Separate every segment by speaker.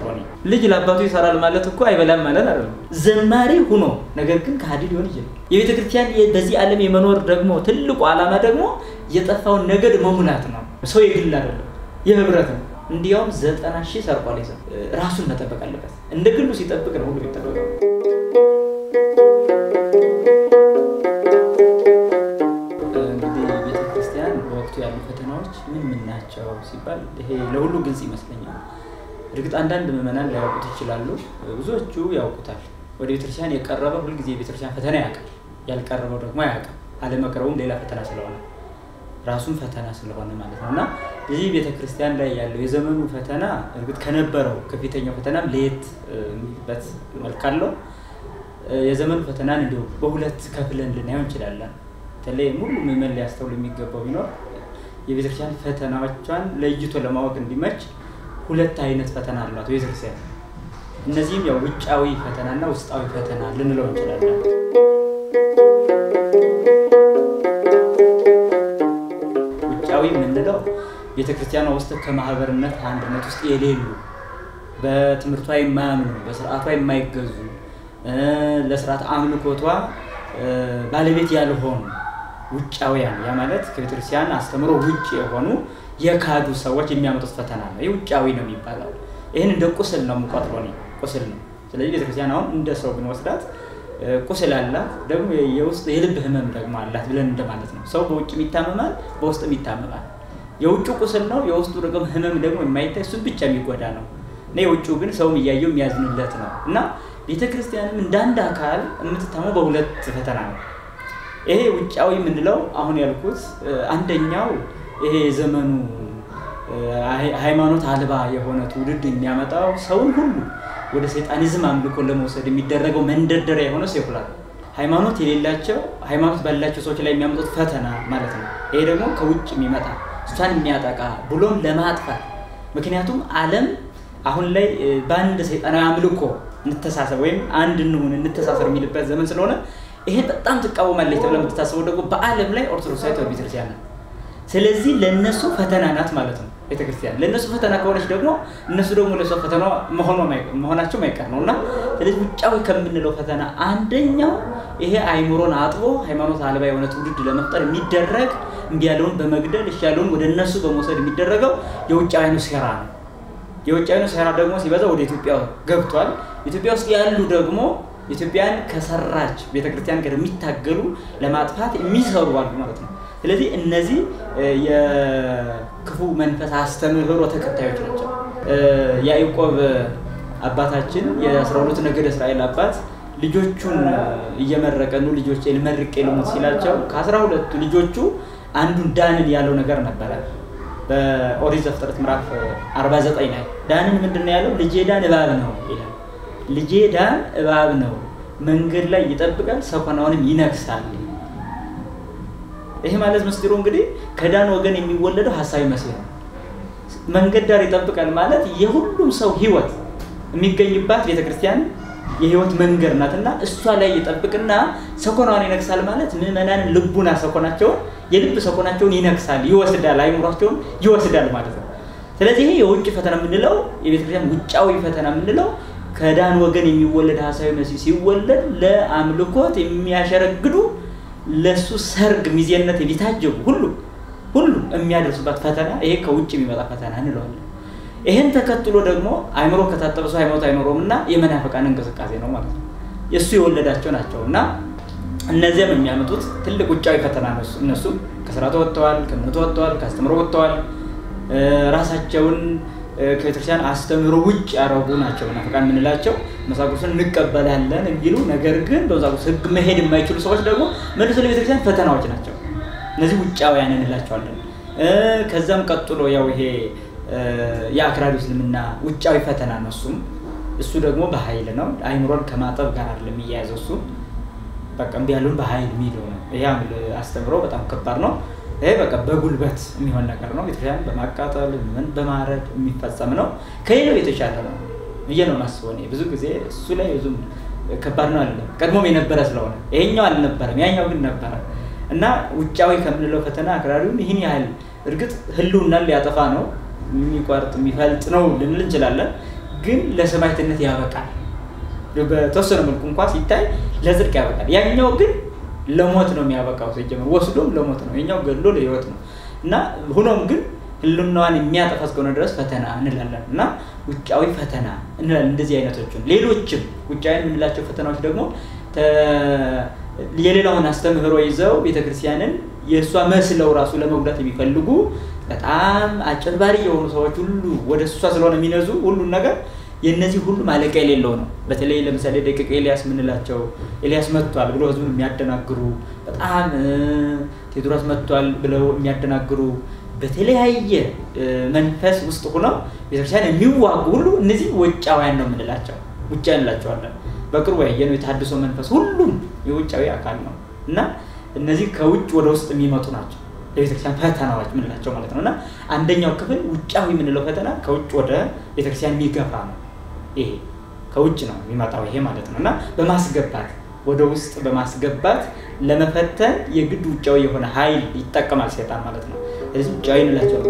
Speaker 1: የምቆጥረው እኔ። ልጅ ለአባቱ ይሰራል ማለት እኮ አይበላም ማለት አይደለም። ዘማሪ ሁኖ ነገር ግን ከሃዲ ሊሆን ይችላል። የቤተ ክርስቲያን በዚህ ዓለም የመኖር ደግሞ ትልቁ ዓላማ ደግሞ የጠፋውን ነገድ መሙላት ነው። ሰው የግል አይደለም፣ የህብረት ነው። እንዲያውም ዘጠና ሺህ ሰርቋል። ይዘ ራሱን መጠበቅ አለበት። እንደ ግሉ ሲጠብቅ ነው ሁሉ የሚጠበቀው። እንግዲህ ቤተ ክርስቲያን በወቅቱ ያሉ ፈተናዎች ምን ምን ናቸው ሲባል ይሄ ለሁሉ ግልጽ ይመስለኛል። እርግጥ አንዳንድ ምዕመናን ሊያውቁት ይችላሉ፣ ብዙዎቹ ያውቁታል። ወደ ቤተክርስቲያን የቀረበ ሁልጊዜ የቤተክርስቲያን ፈተና ያውቃል፣ ያልቀረበው ደግሞ አያውቅም። አለመቅረቡም ሌላ ፈተና ስለሆነ ራሱን ፈተና ስለሆነ ማለት ነው። እና እዚህ ቤተክርስቲያን ላይ ያለው የዘመኑ ፈተና እርግጥ ከነበረው ከፊተኛው ፈተናም ለየት የሚልበት መልክ አለው። የዘመኑ ፈተናን እንዲሁ በሁለት ከፍለን ልናየው እንችላለን። በተለይ ሙሉ ምዕመን ሊያስተውል የሚገባው ቢኖር የቤተክርስቲያን ፈተናዎቿን ለይቶ ለማወቅ እንዲመች ሁለት አይነት ፈተና አሏት ቤተክርስቲያን። እነዚህም ያው ውጫዊ ፈተናና ውስጣዊ ፈተና ልንለው እንችላለን። ውጫዊ የምንለው ቤተክርስቲያኗ ውስጥ ከማህበርነት አንድነት ውስጥ የሌሉ በትምህርቷ የማያምኑ በስርዓቷ የማይገዙ ለስርዓት አምልኮቷ ባለቤት ያልሆኑ ውጫውያን ያ ማለት ከቤተክርስቲያን አስተምሮ ውጭ የሆኑ የካዱ ሰዎች የሚያመጡት ፈተና ነው። ይህ ውጫዊ ነው የሚባለው። ይህን እንደ ቁስል ነው የምቆጥረው እኔ ቁስል ነው። ስለዚህ ቤተክርስቲያን አሁን እንደ ሰው ብንወስዳት ቁስል አላት፣ ደግሞ የውስጥ የልብ ህመም ደግሞ አላት ብለን እንደማለት ነው። ሰው በውጭም ይታመማል፣ በውስጥም ይታመማል። የውጭ ቁስል ነው፣ የውስጡ ደግሞ ህመም ደግሞ የማይታይ እሱን ብቻ የሚጎዳ ነው እና የውጭው ግን ሰውም እያየው የሚያዝንለት ነው እና ቤተክርስቲያንም እንደ አንድ አካል የምትታመው በሁለት ፈተና ነው። ይሄ ውጫዊ የምንለው አሁን ያልኩት አንደኛው ይሄ የዘመኑ ሃይማኖት አልባ የሆነ ትውልድ የሚያመጣው ሰውን ሁሉ ወደ ሰይጣኒዝም አምልኮ ለመውሰድ የሚደረገው መንደርደሪያ የሆነ ሴኩላር ሃይማኖት የሌላቸው ሃይማኖት ባላቸው ሰዎች ላይ የሚያመጡት ፈተና ማለት ነው። ይሄ ደግሞ ከውጭ የሚመጣ እሷን የሚያጠቃ ብሎም ለማጥፋት ምክንያቱም ዓለም አሁን ላይ በአንድ ሰይጣናዊ አምልኮ እንተሳሰብ ወይም አንድ እንሁን እንተሳሰር የሚልበት ዘመን ስለሆነ ይሄን በጣም ትቃወማለች ተብላ የምትታሰበው ደግሞ በዓለም ላይ ኦርቶዶክሳዊት ቤተክርስቲያን ናት። ስለዚህ ለእነሱ ፈተና ናት ማለት ነው ቤተክርስቲያን። ለእነሱ ፈተና ከሆነች ደግሞ እነሱ ደግሞ ለእሷ ፈተና መሆናቸው ማይቀር ነው እና ስለዚህ ውጫዊ ከምንለው ፈተና አንደኛው ይሄ አይምሮን አጥቦ ሃይማኖት አልባ የሆነ ትውልድ ለመፍጠር የሚደረግ እምቢ ያለውን በመግደል እሺ ያለውን ወደ እነሱ በመውሰድ የሚደረገው የውጫዊኑ ሴራ ነው። የውጫዊኑ ሴራ ደግሞ ሲበዛ ወደ ኢትዮጵያ ገብቷል። ኢትዮጵያ ውስጥ ያሉ ደግሞ ኢትዮጵያን ከሰራች ቤተክርስቲያን ጋር የሚታገሉ ለማጥፋት የሚሰሩ አሉ ማለት ነው። ስለዚህ እነዚህ የክፉ መንፈስ አስተምህሮ ተከታዮች ናቸው። ያዕቆብ አባታችን የአስራ ሁለቱ ነገድ እስራኤል አባት ልጆቹን እየመረቀ ኑ ልጆች ልመርቄ ልሙት ሲላቸው ከአስራ ሁለቱ ልጆቹ አንዱን ዳንን ያለው ነገር ነበረ። በኦሪት ዘፍጥረት ምዕራፍ 49 ላይ ዳንን ምንድን ነው ያለው? ልጄ ዳን እባብ ነው ይላል። ልጄ ዳን እባብ ነው፣ መንገድ ላይ ይጠብቃል፣ ሰኮናውንም ይነክሳል። ይሄ ማለት ምስጢሩ እንግዲህ ከዳን ወገን የሚወለደው ሀሳዊ መሲህ ነው። መንገድ ዳር ይጠብቃል ማለት የሁሉም ሰው ህይወት የሚገኝባት ቤተክርስቲያን የህይወት መንገድ ናትና እሷ ላይ ይጠብቅና ሰኮናዋን ይነክሳል ማለት ምዕመናንን ልቡና ሰኮናቸውን የልብ ሰኮናቸውን ይነክሳል፣ ይወስዳል፣ አይምሯቸውን ይወስዳል ማለት ነው። ስለዚህ ይሄ የውጭ ፈተና የምንለው የቤተክርስቲያን ውጫዊ ፈተና የምንለው ከዳን ወገን የሚወለድ ሀሳዊ መሲህ ሲወለድ ለአምልኮት የሚያሸረግዱ ለሱ ሰርግ ሚዜነት የሚታጀቡ ሁሉ ሁሉ የሚያደርሱባት ፈተና ይሄ ከውጭ የሚመጣ ፈተና እንለዋለን። ይህን ተከትሎ ደግሞ አይምሮ ከታጠበ ሰው ሃይማኖት አይኖረውም እና የመናፈቃን እንቅስቃሴ ነው ማለት ነው። የእሱ የወለዳቸው ናቸው እና እነዚያም የሚያመጡት ትልቅ ውጫዊ ፈተና ነው። እነሱም ከስርዓቱ ወጥተዋል፣ ከእምነቱ ወጥተዋል፣ ከአስተምሮ ወጥተዋል። ራሳቸውን ከቤተክርስቲያን አስተምሮ ውጭ ያረጉ ናቸው መናፍቃን የምንላቸው። መጽሐፍ ቅዱስን እንቀበላለን የሚሉ ነገር ግን በመጽሐፍ ቅዱስ ሕግ መሄድ የማይችሉ ሰዎች ደግሞ መልሶ ለቤተክርስቲያን ፈተናዎች ናቸው። እነዚህ ውጫውያን እንላቸዋለን። ከዛም ቀጥሎ ያው ይሄ የአክራሪ እስልምና ውጫዊ ፈተና ነው። እሱም እሱ ደግሞ በኃይል ነው። አይምሮን ከማጠብ ጋር አይደለም የሚያያዘው እሱ በቃ እምቢ ያለውን በኃይል የሚለው ነው። ይሄ አስተምሮ በጣም ከባድ ነው። ይሄ በቃ በጉልበት የሚሆን ነገር ነው። ቤተክርስቲያን በማቃጠል ምን በማረድ የሚፈጸም ነው። ከሌላው የተሻለ ነው ብዬ ነው የማስበው። እኔ ብዙ ጊዜ እሱ ላይ ብዙም ከባድ ነው አለ ቀድሞም የነበረ ስለሆነ ይሄኛው አልነበረም፣ ያኛው ግን ነበረ እና ውጫዊ ከምንለው ፈተና አክራሪውን ይህን ያህል እርግጥ ህልውናን ሊያጠፋ ነው የሚቆርጥ የሚፈልጥ ነው ልንል እንችላለን። ግን ለሰማዕትነት ያበቃል። በተወሰነ መልኩ እንኳ ሲታይ ለጽድቅ ያበቃል። ያኛው ግን ለሞት ነው የሚያበቃው። ሲጀምር ወስዶም ለሞት ነው፣ የኛው ገድሎ ለህይወት ነው እና ሆኖም ግን ህልናዋን የሚያጠፋ እስከሆነ ድረስ ፈተና እንላለን እና ውጫዊ ፈተና እንላለን። እንደዚህ አይነቶችን ሌሎችም ውጫዊ የምንላቸው ፈተናዎች ደግሞ የሌላውን አስተምህሮ ይዘው ቤተክርስቲያንን የእሷ መስለው ራሱ ለመጉዳት የሚፈልጉ በጣም አጭበርባሪ የሆኑ ሰዎች ሁሉ ወደ እሷ ስለሆነ የሚነዙ ሁሉን ነገር የእነዚህ ሁሉ ማለቂያ የሌለው ነው። በተለይ ለምሳሌ ደቂቀ ኤልያስ የምንላቸው ኤልያስ መጥቷል ብሎ ህዝቡን የሚያደናግሩ በጣም ቴዎድሮስ መጥቷል ብለው የሚያደናግሩ በተለያየ መንፈስ ውስጥ ሆነው ቤተክርስቲያን የሚዋጉ ሁሉ እነዚህ ውጫውያን ነው የምንላቸው፣ ውጫዊ እንላቸዋለን። በቅርቡ ያየነው የታድሶ መንፈስ ሁሉም የውጫዊ አካል ነው እና እነዚህ ከውጭ ወደ ውስጥ የሚመጡ ናቸው የቤተክርስቲያን ፈተናዎች የምንላቸው ማለት ነው እና አንደኛው ክፍል ውጫዊ የምንለው ፈተና ከውጭ ወደ ቤተክርስቲያን የሚገፋ ነው። ይሄ ከውጭ ነው የሚመጣው ይሄ ማለት ነው እና በማስገባት ወደ ውስጥ በማስገባት ለመፈተን የግድ ውጫዊ የሆነ ኃይል ይጠቀማል ሴጣን ማለት ነው። ስለዚህ ውጫዊ እንላቸው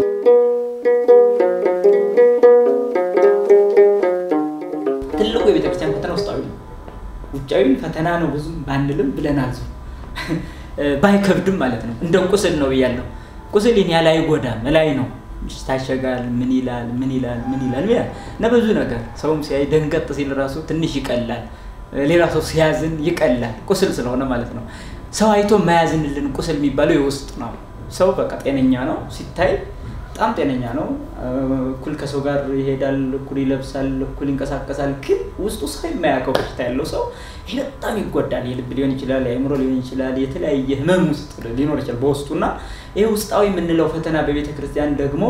Speaker 1: ትልቁ የቤተክርስቲያን ፈተና ውስጣዊ ነው። ውጫዊ ፈተና ነው ብዙም ባንልም ብለናል ባይከብድም ማለት ነው። እንደ ቁስል ነው ብያለሁ። ቁስል ይህን ያህል አይጎዳም፣ ላይ ነው ይታሸጋል። ምን ይላል ምን ይላል ምን ይላል ይላል እና ብዙ ነገር ሰውም ሲያይ ደንገጥ ሲል ራሱ ትንሽ ይቀላል። ሌላ ሰው ሲያዝን ይቀላል፣ ቁስል ስለሆነ ማለት ነው። ሰው አይቶ የማያዝንልን ቁስል የሚባለው የውስጥ ነው። ሰው በቃ ጤነኛ ነው ሲታይ በጣም ጤነኛ ነው። እኩል ከሰው ጋር ይሄዳል፣ እኩል ይለብሳል፣ እኩል ይንቀሳቀሳል። ግን ውስጡ ሰው የማያውቀው በሽታ ያለው ሰው ይሄ በጣም ይጎዳል። የልብ ሊሆን ይችላል፣ የአእምሮ ሊሆን ይችላል፣ የተለያየ ህመም ውስጥ ሊኖር ይችላል በውስጡ እና ይህ ውስጣዊ የምንለው ፈተና በቤተ ክርስቲያን ደግሞ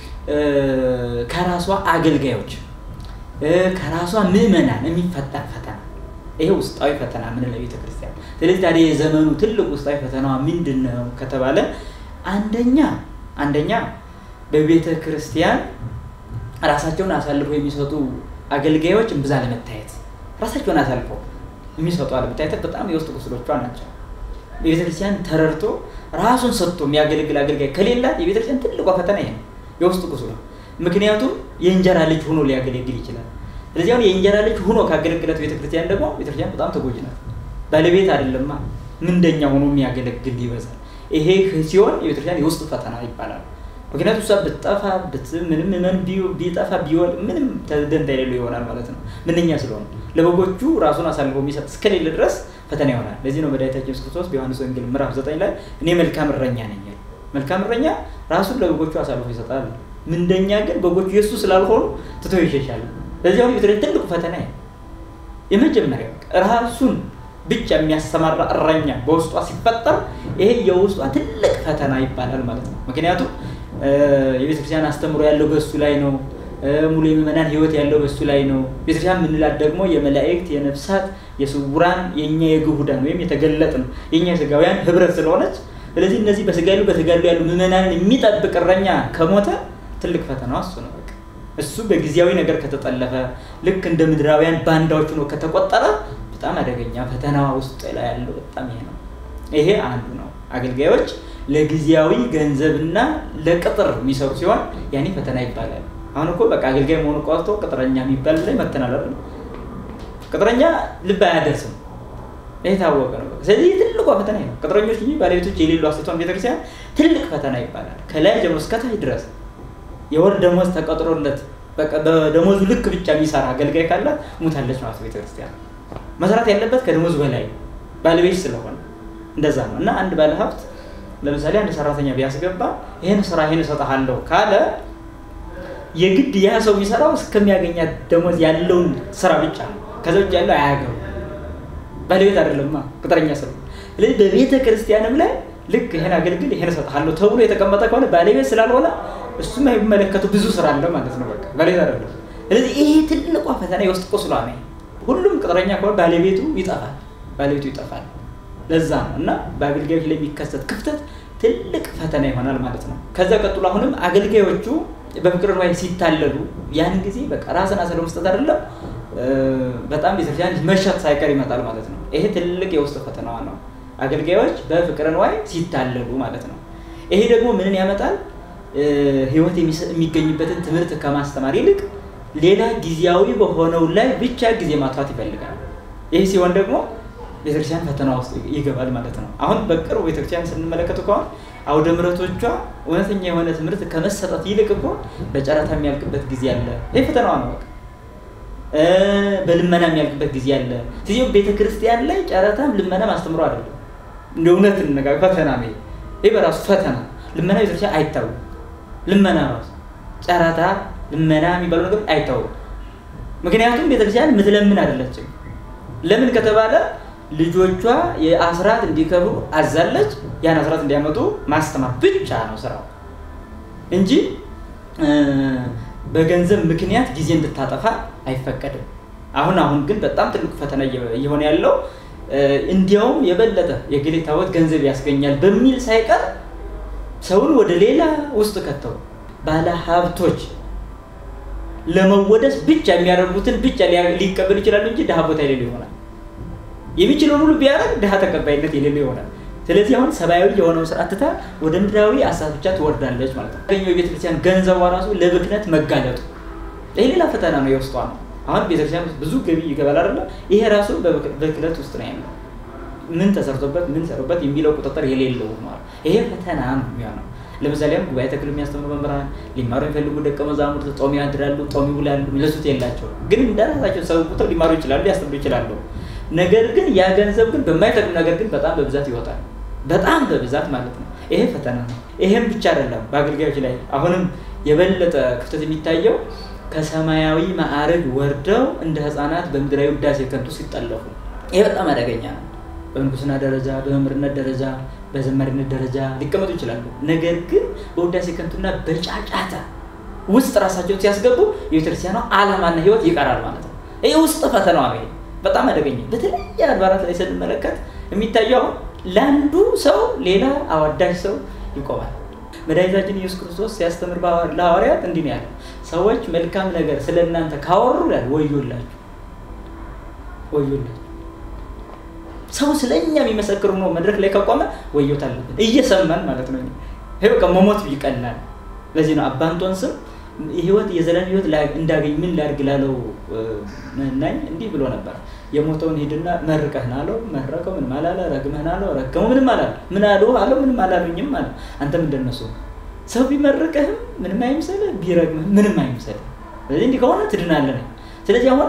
Speaker 1: ከራሷ አገልጋዮች ከራሷ ምዕመናን የሚፈታ ፈተና ይሄ ውስጣዊ ፈተና ምንለው ቤተ ክርስቲያን። ስለዚህ ታዲያ የዘመኑ ትልቅ ውስጣዊ ፈተናዋ ምንድን ነው ከተባለ አንደኛ አንደኛ በቤተ ክርስቲያን ራሳቸውን አሳልፈው የሚሰጡ አገልጋዮች እምብዛ ለመታየት ራሳቸውን አሳልፈው የሚሰጡ አለመታየት በጣም የውስጥ ቁስሎቿ ናቸው። የቤተ ክርስቲያን ተረድቶ ራሱን ሰጥቶ የሚያገለግል አገልጋይ ከሌላት የቤተ ክርስቲያን ትልቋ ፈተና ይሄ ነው፣ የውስጥ ቁስሏ። ምክንያቱም የእንጀራ ልጅ ሆኖ ሊያገለግል ይችላል። ስለዚህ አሁን የእንጀራ ልጅ ሆኖ ካገለግለት ቤተክርስቲያን ደግሞ ቤተክርስቲያን በጣም ተጎጂ ናት። ባለቤት አይደለማ ምንደኛ ሆኖ የሚያገለግል ይበዛል። ይሄ ሲሆን የቤተክርስቲያን የውስጥ ፈተና ይባላል። ምክንያቱም እሷ ብትጠፋ ምንም ምን ቢጠፋ ቢወል ምንም ደንታ የሌለው ይሆናል ማለት ነው። ምንኛ ስለሆነ ለበጎቹ ራሱን አሳልፎ የሚሰጥ እስከሌለ ድረስ ፈተና ይሆናል። ለዚህ ነው መድኃኒታችን ኢየሱስ ክርስቶስ በዮሐንስ ወንጌል ምዕራፍ ዘጠኝ ላይ እኔ መልካም እረኛ ነኝ። መልካም እረኛ ራሱን ለበጎቹ አሳልፎ ይሰጣል። ምንደኛ ግን በጎቹ የእሱ ስላልሆኑ ትቶ ይሸሻል። ለዚህ አሁን ቤተክርስቲያን ትልቁ ፈተና የመጀመሪያው ራሱን ብቻ የሚያሰማራ እረኛ በውስጧ ሲፈጠር ይሄ የውስጧ ትልቅ ፈተና ይባላል ማለት ነው። ምክንያቱም የቤተክርስቲያን አስተምሮ ያለው በእሱ ላይ ነው። ሙሉ የምዕመናን ሕይወት ያለው በእሱ ላይ ነው። ቤተክርስቲያን የምንላት ደግሞ የመላእክት፣ የነፍሳት፣ የስውራን የእኛ የግሁዳን ወይም የተገለጥን የእኛ የስጋውያን ህብረት ስለሆነች ስለዚህ እነዚህ በስጋ ያሉ በተጋሉ ያሉ ምዕመናንን የሚጠብቅ እረኛ ከሞተ ትልቅ ፈተናዋ እሱ ነው። በቃ እሱ በጊዜያዊ ነገር ከተጠለፈ ልክ እንደ ምድራውያን ባንዳዎች ሆኖ ከተቆጠረ በጣም አደገኛ ፈተናዋ ውስጥ ላይ ያለው በጣም ይሄ ነው። ይሄ አንዱ ነው። አገልጋዮች ለጊዜያዊ ገንዘብና ለቅጥር የሚሰሩ ሲሆን ያኔ ፈተና ይባላል። አሁን እኮ በቃ አገልጋይ መሆኑ ቀርቶ ቅጥረኛ የሚባል ላይ መተናል አይደል? ቅጥረኛ ልብ አያደርስም። ይህ የታወቀ ነው። ስለዚህ ትልቋ ፈተና ነው። ቅጥረኞች እንጂ ባለቤቶች የሌሉ አስተቷን ቤተክርስቲያን ትልቅ ፈተና ይባላል። ከላይ ጀምሮ እስከታች ድረስ የወር ደሞዝ ተቀጥሮለት በደሞዙ ልክ ብቻ የሚሰራ አገልጋይ ካላት ሙታለች ማለት ቤተክርስቲያን። መስራት ያለበት ከደሞዙ በላይ ባለቤት ስለሆነ እንደዛ ነው። እና አንድ ባለሀብት ለምሳሌ አንድ ሰራተኛ ቢያስገባ ይህን ስራ ይህን እሰጥሃለሁ ካለ የግድ ያ ሰው የሚሰራው እስከሚያገኛት ደሞዝ ያለውን ስራ ብቻ ነው። ከዛ ውጭ ያለው አያገቡ ባለቤት አይደለማ ቅጥረኛ ስለ ስለዚህ በቤተ ክርስቲያንም ላይ ልክ ይሄን አገልግል ይሄን እሰጥሃለሁ ተብሎ የተቀመጠ ከሆነ ባለቤት ስላልሆነ እሱም የሚመለከቱ ብዙ ስራ አለ ማለት ነው። በቃ ባለቤት አይደለም። ስለዚህ ይሄ ትልቋ ፈተና የውስጥ ቁስሏ ነው። ሁሉም ቅጥረኛ ከሆነ ባለቤቱ ይጠፋል፣ ባለቤቱ ይጠፋል። ለዛ ነው እና በአገልጋዮች ላይ የሚከሰት ክፍተት ትልቅ ፈተና ይሆናል ማለት ነው። ከዛ ቀጥሎ አሁንም አገልጋዮቹ በፍቅር ንዋይ ሲታለሉ ያን ጊዜ በቃ ራስን አስረ መስጠት አይደለም በጣም ቤተክርስቲያን መሸጥ ሳይቀር ይመጣል ማለት ነው። ይሄ ትልቅ የውስጥ ፈተናዋ ነው። አገልጋዮች በፍቅር ንዋይ ሲታለሉ ማለት ነው። ይሄ ደግሞ ምንን ያመጣል? ህይወት የሚገኝበትን ትምህርት ከማስተማር ይልቅ ሌላ ጊዜያዊ በሆነው ላይ ብቻ ጊዜ ማጥፋት ይፈልጋል። ይህ ሲሆን ደግሞ ቤተክርስቲያን ፈተና ውስጥ ይገባል ማለት ነው። አሁን በቅርቡ ቤተክርስቲያን ስንመለከቱ ከሆን አውደ ምሕረቶቿ እውነተኛ የሆነ ትምህርት ከመሰጠት ይልቅ እኮ በጨረታ የሚያልቅበት ጊዜ አለ። ይህ ፈተናዋ ነው። በቃ በልመና የሚያልቅበት ጊዜ አለ። ስለዚህ ቤተክርስቲያን ላይ ጨረታም ልመናም አስተምሮ አይደለም። እንደ እውነት እንነጋገር፣ ፈተና ነው ይህ በራሱ ፈተና። ልመና ቤተክርስቲያን አይታወቅም። ልመና ራሱ ጨረታ፣ ልመና የሚባለው ነገር አይታወቅም። ምክንያቱም ቤተክርስቲያን የምትለምን አይደለችም። ለምን ከተባለ ልጆቿ የአስራት እንዲከብሩ አዛለች። ያን አስራት እንዲያመጡ ማስተማር ብቻ ነው ስራው እንጂ በገንዘብ ምክንያት ጊዜ እንድታጠፋ አይፈቀድም። አሁን አሁን ግን በጣም ትልቁ ፈተና እየሆነ ያለው እንዲያውም የበለጠ የገሌ ታቦት ገንዘብ ያስገኛል በሚል ሳይቀር ሰውን ወደ ሌላ ውስጥ ከተው ባለ ሀብቶች ለመወደስ ብቻ የሚያደርጉትን ብቻ ሊቀበሉ ይችላሉ እንጂ ድሃ ቦታ የሌለው ይሆናል። የሚችለውን ሁሉ ቢያደርግ ድሃ ተቀባይነት የሌለው ይሆናል። ስለዚህ አሁን ሰብአዊ የሆነውን ስርዓት ትታ ወደ ምድራዊ አሳብ ብቻ ትወርዳለች ማለት ነው። ገኘው የቤተክርስቲያን ገንዘቧ ራሱ ለብክነት መጋለጡ ይህ ሌላ ፈተና ነው፣ የውስጧ ነው። አሁን ቤተክርስቲያን ውስጥ ብዙ ገቢ ይገባል አይደለ? ይሄ ራሱ በብክነት ውስጥ ነው ያለው። ምን ተሰርቶበት ምን ሰሩበት የሚለው ቁጥጥር የሌለው ሆኗል። ይሄ ፈተና ነው የሚሆነው። ለምሳሌ አሁን ጉባኤ ተክል የሚያስተምሩ መምህራን ሊማሩ የሚፈልጉ ደቀ መዛሙርት ጦም ያድራሉ፣ ጦም ይውላሉ፣ የሚለሱት የላቸው ግን እንደራሳቸው ሰው ቁጥር ሊማሩ ይችላሉ፣ ሊያስተምሩ ይችላሉ። ነገር ግን ያ ገንዘብ ግን በማይጠቅም ነገር ግን በጣም በብዛት ይወጣል። በጣም በብዛት ማለት ነው። ይሄ ፈተና ነው። ይሄም ብቻ አይደለም። በአገልጋዮች ላይ አሁንም የበለጠ ክፍተት የሚታየው ከሰማያዊ ማዕረግ ወርደው እንደ ሕፃናት በምድራዊ ውዳሴ ከንቱ ሲጠለፉ፣ ይሄ በጣም አደገኛ ነው። በምንኩስና ደረጃ፣ በመምህርነት ደረጃ፣ በዘማሪነት ደረጃ ሊቀመጡ ይችላሉ። ነገር ግን በውዳሴ ከንቱና በጫጫታ ውስጥ ራሳቸውን ሲያስገቡ የቤተክርስቲያኗ ዓላማና ሕይወት ይቀራል ማለት ነው። ይህ ውስጥ ፈተናዋ ነው። በጣም አደገኛ በተለያየ አድባራት ላይ ስንመለከት የሚታየው አሁን ለአንዱ ሰው ሌላ አዋዳጅ ሰው ይቆማል። መድኃኒታችን ኢየሱስ ክርስቶስ ሲያስተምር ለሐዋርያት እንዲህ ነው ያለው፣ ሰዎች መልካም ነገር ስለ እናንተ ካወሩ ይላል ወዮላችሁ፣ ወዮላችሁ። ሰው ስለ እኛ የሚመሰክር ነው መድረክ ላይ ከቆመ ወዮት አለበት፣ እየሰማን ማለት ነው። ይሄ በቃ መሞት ይቀላል። ለዚህ ነው አባንጦን ስም ህይወት የዘላለም ህይወት እንዳገኝ ምን ላድርግ ላለው መናኝ እንዲህ ብሎ ነበር። የሞተውን ሂድና መርቀህን አለው። መረቀው ምንም አላለ። ረግመህን አለው። ረገመው ምንም አላለ። ምን አሉ አለው። ምንም አላሉኝም አለ። አንተም እንደነሱ ሰው ቢመርቅህም ምንም አይምሰልህ፣ ቢረግምህም ምንም አይምሰልህ። ስለዚህ እንዲህ ከሆነ ትድናለህ። ስለዚህ አሁን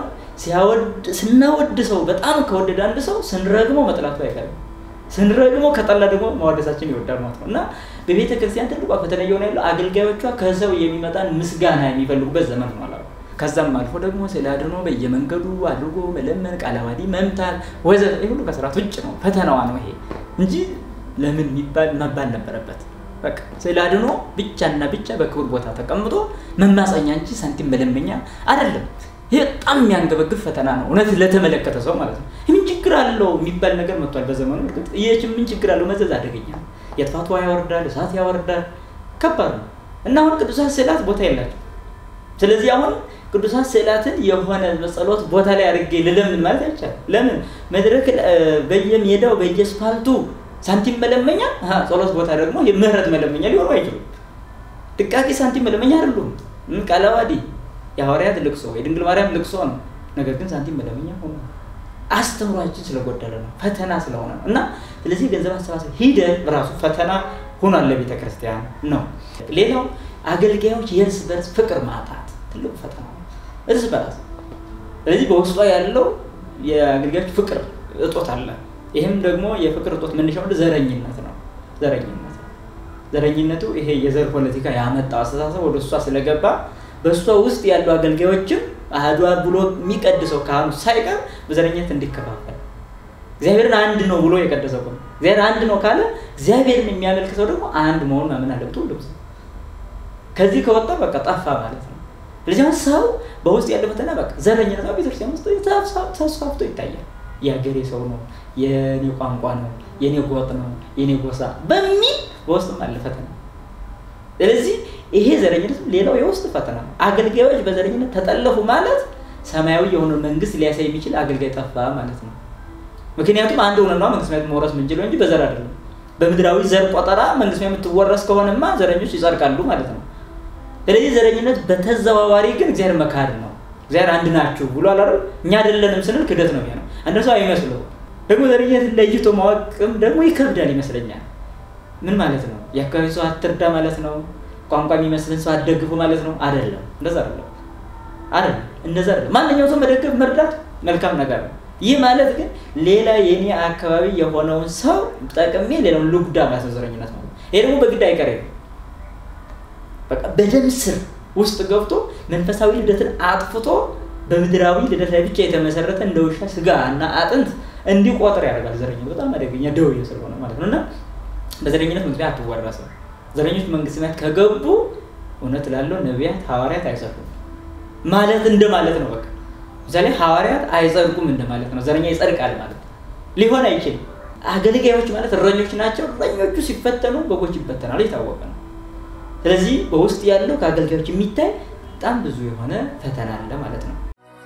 Speaker 1: ስናወድ ሰው በጣም ከወደደ አንድ ሰው ስንረግመው መጥላቱ አይቀርም። ስንረግመው ከጠላ ደግሞ ማወደሳችን ይወዳል ማለት ነው እና በቤተ ክርስቲያን ትልቋ ፈተና እየሆነ ያለው አገልጋዮቿ ከሰው የሚመጣን ምስጋና የሚፈልጉበት ዘመን ነው አላ ከዛም አልፎ ደግሞ ስለ አድኖ በየመንገዱ አድርጎ መለመን፣ ቃለዋዲ መምታት ወዘተ ይህ ሁሉ ከስርዓት ውጭ ነው። ፈተናዋ ነው ይሄ እንጂ ለምን የሚባል መባል ነበረበት። በቃ ስለ አድኖ ብቻና ብቻ በክቡር ቦታ ተቀምጦ መማፀኛ እንጂ ሳንቲም መለመኛ አይደለም። ይህ በጣም የሚያንገበግብ ፈተና ነው፣ እውነት ለተመለከተ ሰው ማለት ነው። ምን ችግር አለው የሚባል ነገር መጥቷል በዘመኑ። እርግጥ ይህ ምን ችግር አለው መዘዝ አደገኛ ነው። የጥፋት ውሃ ያወርዳል፣ እሳት ያወርዳል። ከባድ ነው እና አሁን ቅዱሳት ስዕላት ቦታ የላቸው። ስለዚህ አሁን ቅዱሳት ስዕላትን የሆነ በጸሎት ቦታ ላይ አድርጌ ልለምን ማለት አይቻልም። ለምን መድረክ በየሜዳው በየስፓልቱ ሳንቲም መለመኛ፣ ጸሎት ቦታ ደግሞ የምህረት መለመኛ ሊሆኑ አይችሉም። ድቃቂ ሳንቲም መለመኛ አይደሉም። ቃለዋዲ የሐዋርያት ልቅሶ የድንግል ማርያም ልቅሶ ነው። ነገር ግን ሳንቲም መለመኛ ሆነ። አስተምሯችን ስለጎደለ ነው፣ ፈተና ስለሆነ ነው። እና ስለዚህ ገንዘብ አሰባሰብ ሂደት ራሱ ፈተና ሆኗል ለቤተ ክርስቲያን ነው። ሌላው አገልጋዮች የእርስ በርስ ፍቅር ማጣት ትልቁ ፈተና ነው፣ እርስ በርስ ስለዚህ በውስጧ ያለው የአገልጋዮች ፍቅር እጦት አለ። ይህም ደግሞ የፍቅር እጦት መነሻው ዘረኝነት ነው። ዘረኝነት ዘረኝነቱ ይሄ የዘር ፖለቲካ ያመጣው አስተሳሰብ ወደ እሷ ስለገባ በእሷ ውስጥ ያሉ አገልጋዮችም አህዷ ብሎ የሚቀድሰው ካህኑ ሳይቀር በዘረኝነት እንዲከፋፈል እግዚአብሔርን አንድ ነው ብሎ የቀደሰው ነው። እግዚአብሔር አንድ ነው ካለ እግዚአብሔርን የሚያመልክ ሰው ደግሞ አንድ መሆኑን ማመን አለበት። ሁሉም ሰው ከዚህ ከወጣ በቃ ጠፋ ማለት ነው። ስለዚህ ሰው በውስጥ ያለ ፈተና በቃ ዘረኝነት ነው። ቤተክርስቲያን ውስጥ ተስፋፍቶ ይታያል። የሀገሬ ሰው ነው፣ የኔ ቋንቋ ነው፣ የኔ ጎጥ ነው፣ የኔ ጎሳ በሚል በውስጥም አለ ፈተና። ስለዚህ ይሄ ዘረኝነት ሌላው የውስጥ ፈተና ነው። አገልጋዮች በዘረኝነት ተጠለፉ ማለት ሰማያዊ የሆነ መንግስት ሊያሳይ የሚችል አገልጋይ ጠፋ ማለት ነው። ምክንያቱም አንድ ሆነና መንግስት መውረስ ምንችለው እንጂ በዘር አይደለም። በምድራዊ ዘር ቆጠራ መንግስት የምትወረስ ከሆነማ ዘረኞች ይጸድቃሉ ማለት ነው። ስለዚህ ዘረኝነት በተዘዋዋሪ ግን እግዚአብሔር መካድ ነው። እግዚአብሔር አንድ ናችሁ ብሎ አላረ እኛ አይደለንም ስንል ክደት ነው ነው አንድ ሰው አይመስለው ደግሞ ዘረኝነት ለይቶ ማወቅም ደግሞ ይከብዳል ይመስለኛል ምን ማለት ነው የአካባቢ ሰው አትርዳ ማለት ነው ቋንቋ የሚመስልን ሰው አትደግፉ ማለት ነው አይደለም እንደዛ አይደለም አይደለም እንደዛ አይደለም ማንኛውም ሰው መደገፍ መርዳት መልካም ነገር ነው ይህ ማለት ግን ሌላ የኔ አካባቢ የሆነውን ሰው ጠቅሜ ሌላውን ልጉዳ ማለት ነው ዘረኝነት ማለት ይሄ ደግሞ በግድ አይቀሬ ነው በቃ በደም ስር ውስጥ ገብቶ መንፈሳዊ ልደትን አጥፍቶ በምድራዊ ልደት ላይ ብቻ የተመሰረተ እንደ ውሻ ስጋ እና አጥንት እንዲቆጥር ያደርጋል ዘረኝነት በጣም አደገኛ ደውዬ ስለሆነ ማለት ነው እና በዘረኝነት ምክንያት አትወረስም ዘረኞች መንግስት ቤት ከገቡ እውነት ላለው ነቢያት ሐዋርያት አይጸድቁም ማለት እንደማለት ነው በቃ ምሳሌ ሐዋርያት አይጸድቁም እንደማለት ነው ዘረኛ ይጸድቃል ማለት ሊሆን አይችልም አገልጋዮች ማለት እረኞች ናቸው እረኞቹ ሲፈተኑ በጎች ይፈተናሉ የታወቀ ነው ስለዚህ በውስጥ ያለው ከአገልጋዮች የሚታይ በጣም ብዙ የሆነ ፈተና አለ ማለት ነው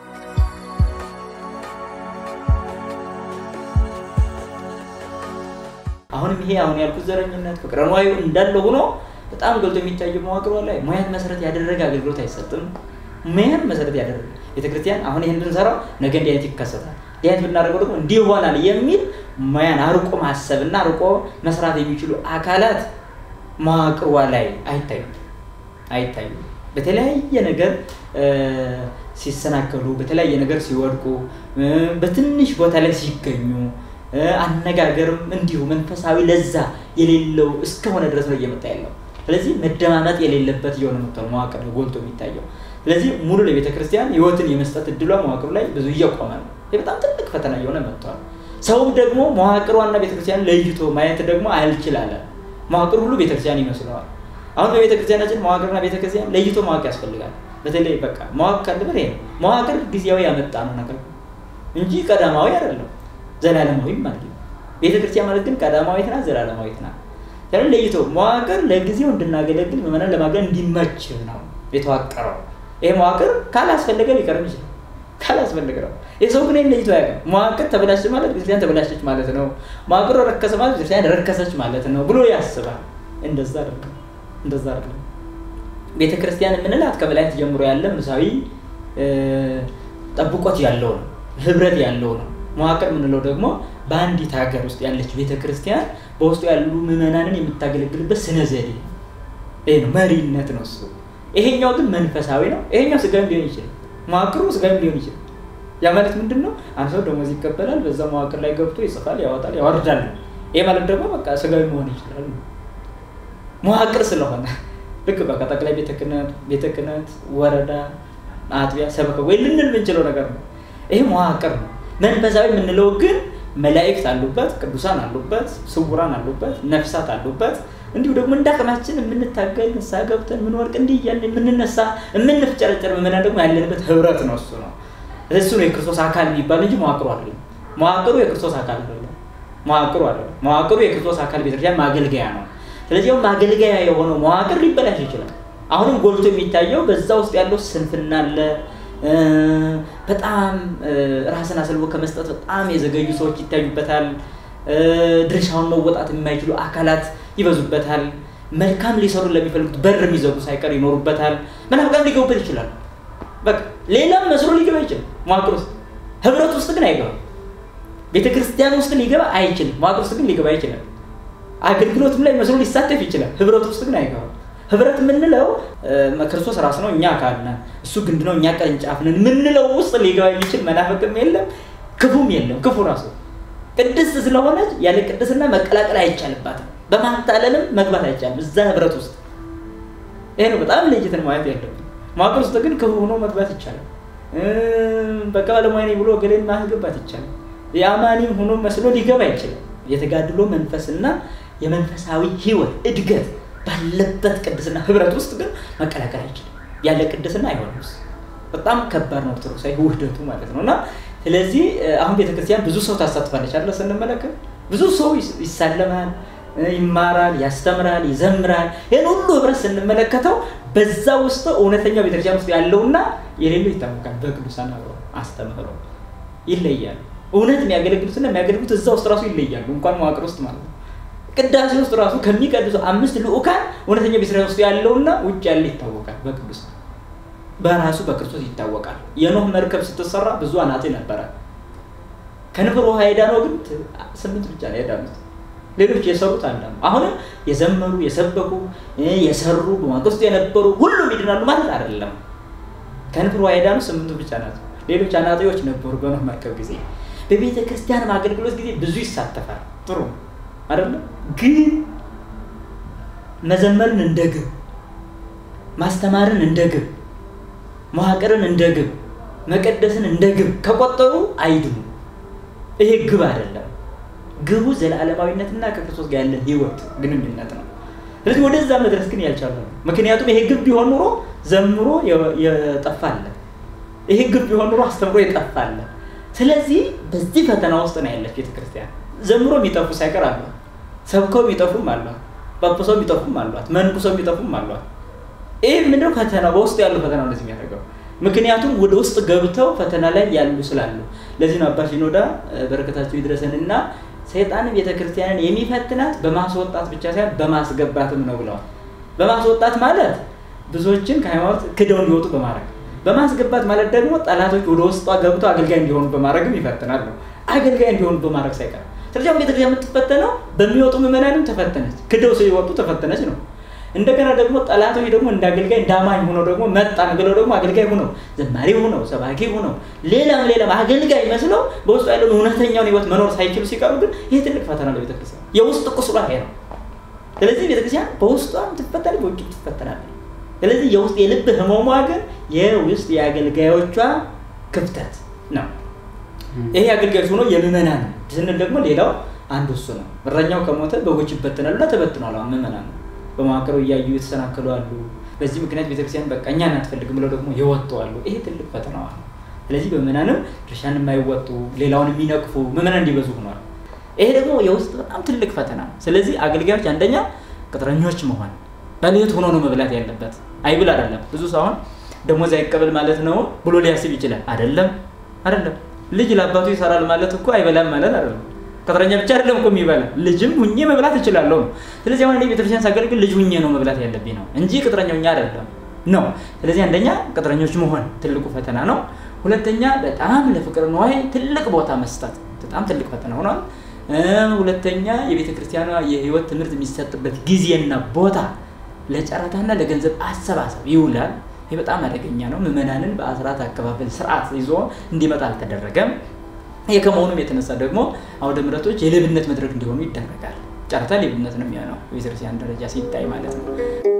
Speaker 1: አሁንም ይሄ አሁን ያልኩት ዘረኝነት ፍቅረ ንዋዩ እንዳለ ሆኖ በጣም ገልጦ የሚታየው መዋቅሯ ላይ ሙያን መሰረት ያደረገ አገልግሎት አይሰጥም ሙያን መሰረት ያደረገ ቤተክርስቲያን አሁን ይህን ብንሰራው ነገ እንዲህ አይነት ይከሰታል እንዲህ አይነት ብናደርገው ደግሞ እንዲህ ይሆናል የሚል ሙያን አርቆ ማሰብ እና አርቆ መስራት የሚችሉ አካላት መዋቅሯ ላይ አይታዩም አይታዩም በተለያየ ነገር ሲሰናከሉ በተለያየ ነገር ሲወድቁ በትንሽ ቦታ ላይ ሲገኙ አነጋገርም እንዲሁ መንፈሳዊ ለዛ የሌለው እስከሆነ ድረስ ነው እየመጣ ያለው ስለዚህ መደማመጥ የሌለበት እየሆነ መጥቷል መዋቅር ጎልቶ የሚታየው ስለዚህ ሙሉ ለቤተ ክርስቲያን ህይወትን የመስጠት እድሏ መዋቅሩ ላይ ብዙ እየቆመ ነው ይህ በጣም ትልቅ ፈተና እየሆነ መጥቷል ሰውም ደግሞ መዋቅሯና ቤተክርስቲያን ለይቶ ማየት ደግሞ አልችላለ መዋቅር ሁሉ ቤተክርስቲያን ይመስለዋል አሁን በቤተክርስቲያናችን መዋቅርና ቤተክርስቲያን ለይቶ ማወቅ ያስፈልጋል በተለይ በቃ ማወቅ ካለበት ይሄ ነው መዋቅር ጊዜያዊ ያመጣ ነው ነገር እንጂ ቀዳማዊ አይደለም ዘላለማዊም ማለት ነው ቤተክርስቲያን ማለት ግን ቀዳማዊት ናት ዘላለማዊት ናት ስለዚህ ለይቶ መዋቅር ለጊዜው እንድናገለግል ምዕመናን ለማገል እንዲመች ነው የተዋቀረው ይሄ መዋቅር ካላስፈለገ ሊቀርም ይችላል ካላስፈለገ ነው የሰው ግን ለይቶ ያውቅም መዋቅር ተበላሸ ማለት ቤተክርስቲያን ተበላሸች ማለት ነው መዋቅሩ ረከሰ ማለት ቤተክርስቲያን ረከሰች ማለት ነው ብሎ ያስባል እንደዛ አይደለም እንደዛ አይደለም ቤተክርስቲያን የምንላት ከበላይት ጀምሮ ያለ ምሳዊ ጠብቆት ያለው ነው ህብረት ያለው ነው መዋቅር የምንለው ደግሞ በአንዲት ሀገር ውስጥ ያለች ቤተክርስቲያን በውስጡ ያሉ ምዕመናንን የምታገለግልበት ስነ ዘዴ ይሄ ነው መሪነት ነው እሱ ይሄኛው ግን መንፈሳዊ ነው ይሄኛው ስጋዊም ሊሆን ይችላል መዋቅሩ ስጋዊም ሊሆን ይችላል ያ ማለት ምንድን ነው አንድ ሰው ደሞዝ ይቀበላል በዛ መዋቅር ላይ ገብቶ ይጽፋል ያወጣል ያወርዳል ይሄ ማለት ደግሞ በቃ ስጋዊ መሆን ይችላል መዋቅር ስለሆነ ልክ በቃ ጠቅላይ ቤተ ክህነት ወረዳ አጥቢያ ሰበከ ወይ ልንል የምንችለው ነገር ነው ይሄ መዋቅር ነው መንፈሳዊ የምንለው ግን መላእክት አሉበት ቅዱሳን አሉበት ስውራን አሉበት ነፍሳት አሉበት እንዲሁ ደግሞ እንደ አቅማችን የምንታገል ንስሐ ገብተን የምንወርቅ እንዲህ እያልን የምንነሳ የምንፍጨረጨር ምዕመናን ደግሞ ያለንበት ህብረት ነው እሱ ነው እሱ ነው የክርስቶስ አካል የሚባል እንጂ መዋቅሩ አይደለም መዋቅሩ የክርስቶስ አካል አይደለም መዋቅሩ አይደለም መዋቅሩ የክርስቶስ አካል ቤተክርስቲያን ማገልገያ ነው ስለዚህ ማገልገያ የሆነው መዋቅር ሊበላሽ ይችላል አሁንም ጎልቶ የሚታየው በዛ ውስጥ ያለው ስንፍና አለ በጣም ራስን አሰልቦ ከመስጠት በጣም የዘገዩ ሰዎች ይታዩበታል ድርሻውን መወጣት የማይችሉ አካላት ይበዙበታል መልካም ሊሰሩ ለሚፈልጉት በር የሚዘጉ ሳይቀር ይኖሩበታል መናፍቃን ሊገቡበት ይችላል በቃ ሌላም መስሎ ሊገባ ይችላል መዋቅር ውስጥ ህብረት ውስጥ ግን አይገባም ቤተ ክርስቲያን ውስጥ ሊገባ አይችልም መዋቅር ውስጥ ግን ሊገባ ይችላል አገልግሎትም ላይ መስሎ ሊሳተፍ ይችላል ህብረት ውስጥ ግን አይገባም ህብረት የምንለው ክርስቶስ ራስ ነው እኛ አካል ነን እሱ ግንድ ነው እኛ ቅርንጫፍ ነን የምንለው ውስጥ ሊገባ የሚችል መናፍቅም የለም ክፉም የለም ክፉ ራሱ ቅድስት ስለሆነች ያለ ቅድስና መቀላቀል አይቻልባትም በማታለልም መግባት አይቻልም እዛ ህብረት ውስጥ ይሄ ነው በጣም ለይተን ማየት ያለብን መዋቅር ውስጥ ግን ክፉ ሆኖ መግባት ይቻላል በቃ ባለሙያ ብሎ ገሌን ማስገባት ይቻላል የአማኒም ሆኖ መስሎ ሊገባ ይችላል የተጋድሎ መንፈስና የመንፈሳዊ ህይወት እድገት ባለበት ቅድስና ህብረት ውስጥ ግን መቀላቀል አይችልም ያለ ቅድስና አይሆንም በጣም ከባድ ነው ኦርቶዶክሳዊ ውህደቱ ማለት ነው እና ስለዚህ አሁን ቤተክርስቲያን ብዙ ሰው ታሳትፋለች አለ ስንመለከት ብዙ ሰው ይሳለማል ይማራል ያስተምራል ይዘምራል ይህን ሁሉ ህብረት ስንመለከተው በዛ ውስጥ እውነተኛው ቤተክርስቲያን ውስጥ ያለውና የሌለው ይታወቃል በቅዱሳን አብረው አስተምህረው ይለያሉ እውነት የሚያገለግሉትና የሚያገለግሉት እዛ ውስጥ ራሱ ይለያሉ እንኳን መዋቅር ውስጥ ማለት ነው ቅዳሴ ውስጥ ራሱ ከሚቀድሱ አምስት ልኡካን እውነተኛ ቤተክርስቲያን ውስጥ ያለውና ውጭ ያለ ይታወቃል በቅዱሳን በራሱ በክርስቶስ ይታወቃል። የኖህ መርከብ ስትሰራ ብዙ አናጢ ነበረ። ከንፍር ውሃ የዳነው ግን ስምንት ብቻ ነው የዳኑት። ሌሎች የሰሩት አላም አሁንም የዘመሩ የሰበኩ የሰሩ በማግስቱ የነበሩ ሁሉም ይድናሉ ማለት አይደለም። ከንፍር ውሃ የዳኑ ስምንቱ ብቻ ናቸው። ሌሎች አናጢዎች ነበሩ በኖህ መርከብ ጊዜ። በቤተ ክርስቲያን አገልግሎት ጊዜ ብዙ ይሳተፋል። ጥሩ አይደለም ግን መዘመርን እንደ ግብ ማስተማርን እንደ ግብ መዋቅርን እንደ ግብ መቀደስን እንደ ግብ ከቆጠሩ አይድኑ። ይሄ ግብ አይደለም። ግቡ ዘላለማዊነትና ከክርስቶስ ጋር ያለን ህይወት ግንኙነት ነው። ስለዚህ ወደዛ መድረስ ግን ያልቻለ ነው። ምክንያቱም ይሄ ግብ ቢሆን ኑሮ ዘምሮ የጠፋለ፣ ይሄ ግብ ቢሆን ኑሮ አስተምሮ የጠፋለ። ስለዚህ በዚህ ፈተና ውስጥ ነው ያለች ቤተክርስቲያን። ዘምሮ የሚጠፉ ሳይቀር አሏት፣ ሰብከው የሚጠፉም አሏት፣ ጳጳሰው የሚጠፉም አሏት፣ መንኩሰው የሚጠፉም አሏት። ይህ ምንድነው ፈተና በውስጡ ያለው ፈተና እንደዚህ የሚያደርገው ምክንያቱም ወደ ውስጥ ገብተው ፈተና ላይ ያሉ ስላሉ ለዚህ ነው አባ ሽኖዳ በረከታቸው ይድረሰንና ሰይጣንን ቤተክርስቲያንን የሚፈትናት በማስወጣት ብቻ ሳይሆን በማስገባትም ነው ብለዋል በማስወጣት ማለት ብዙዎችን ከሃይማኖት ክደው እንዲወጡ በማድረግ በማስገባት ማለት ደግሞ ጠላቶች ወደ ውስጧ ገብተው አገልጋይ እንዲሆኑ በማድረግም ይፈትናል ነው አገልጋይ እንዲሆኑ በማድረግ ሳይቀር ስለዚህ አሁን ቤተክርስቲያን የምትፈተነው በሚወጡ ምዕመናንም ተፈተነች ክደው ሲወጡ ተፈተነች ነው እንደገና ደግሞ ጠላቶች ደግሞ እንደ አገልጋይ እንደ አማኝ ሆነው ደግሞ መጣን ብለው ደግሞ አገልጋይ ሆነው ዘማሪ ሆነው ሰባኪ ሆነው ሌላም ሌላም አገልጋይ መስለው በውስጡ ያለውን እውነተኛውን ህይወት መኖር ሳይችሉ ሲቀሩ ግን ይህ ትልቅ ፈተና ነው ቤተክርስቲያን የውስጥ ቁስሏ ይሄ ነው ስለዚህ ቤተክርስቲያን በውስጧም ትፈተናለች በውጭም ትፈተናለች ስለዚህ የውስጥ የልብ ህመሟ ግን የውስጥ የአገልጋዮቿ ክፍተት ነው ይሄ አገልጋዮች ሆኖ የምዕመናን ስንል ደግሞ ሌላው አንዱ እሱ ነው እረኛው ከሞተ በጎች ይበተናሉና ተበትኗል ምዕመናን ነው በመዋቅሩ እያዩ የተሰናከሉ አሉ። በዚህ ምክንያት ቤተክርስቲያን በቃ እኛን አትፈልግም ብለው ደግሞ የወጡ አሉ። ይሄ ትልቅ ፈተናዋ ነው። ስለዚህ በምዕመናንም ድርሻን የማይወጡ ሌላውን የሚነቅፉ ምዕመናን እንዲበዙ ሆኗል። ይሄ ደግሞ የውስጥ በጣም ትልቅ ፈተና ነው። ስለዚህ አገልጋዮች አንደኛ ቅጥረኞች መሆን በሌት ሆኖ ነው መብላት ያለበት። አይብል አይደለም። ብዙ ሰው አሁን ደሞዝ አይቀበል ማለት ነው ብሎ ሊያስብ ይችላል። አይደለም አይደለም። ልጅ ለአባቱ ይሰራል ማለት እኮ አይበላም ማለት አይደለም። ቅጥረኛ ብቻ አይደለም እኮ የሚበላ ልጅም ሁኜ መብላት እችላለሁ ነው። ስለዚህ አሁን እኔ ቤተክርስቲያን ሳገለግል ልጅ ሁኜ ነው መብላት ያለብኝ ነው እንጂ ቅጥረኛ ሁኜ አይደለም ነው። ስለዚህ አንደኛ ቅጥረኞች መሆን ትልቁ ፈተና ነው። ሁለተኛ በጣም ለፍቅር ነዋይ ትልቅ ቦታ መስጠት በጣም ትልቅ ፈተና ሆኗል። ሁለተኛ የቤተ ክርስቲያኗ የህይወት ትምህርት የሚሰጥበት ጊዜና ቦታ ለጨረታና ለገንዘብ አሰባሰብ ይውላል። ይህ በጣም አደገኛ ነው። ምዕመናንን በአስራት አከፋፈል ስርዓት ይዞ እንዲመጣ አልተደረገም። ይህ ከመሆኑም የተነሳ ደግሞ አውደ ምሕረቶች የሌብነት መድረክ እንዲሆኑ ይደረጋል። ጨረታ ሌብነት ነው የሚሆነው በቤተክርስቲያን ደረጃ ሲታይ ማለት ነው።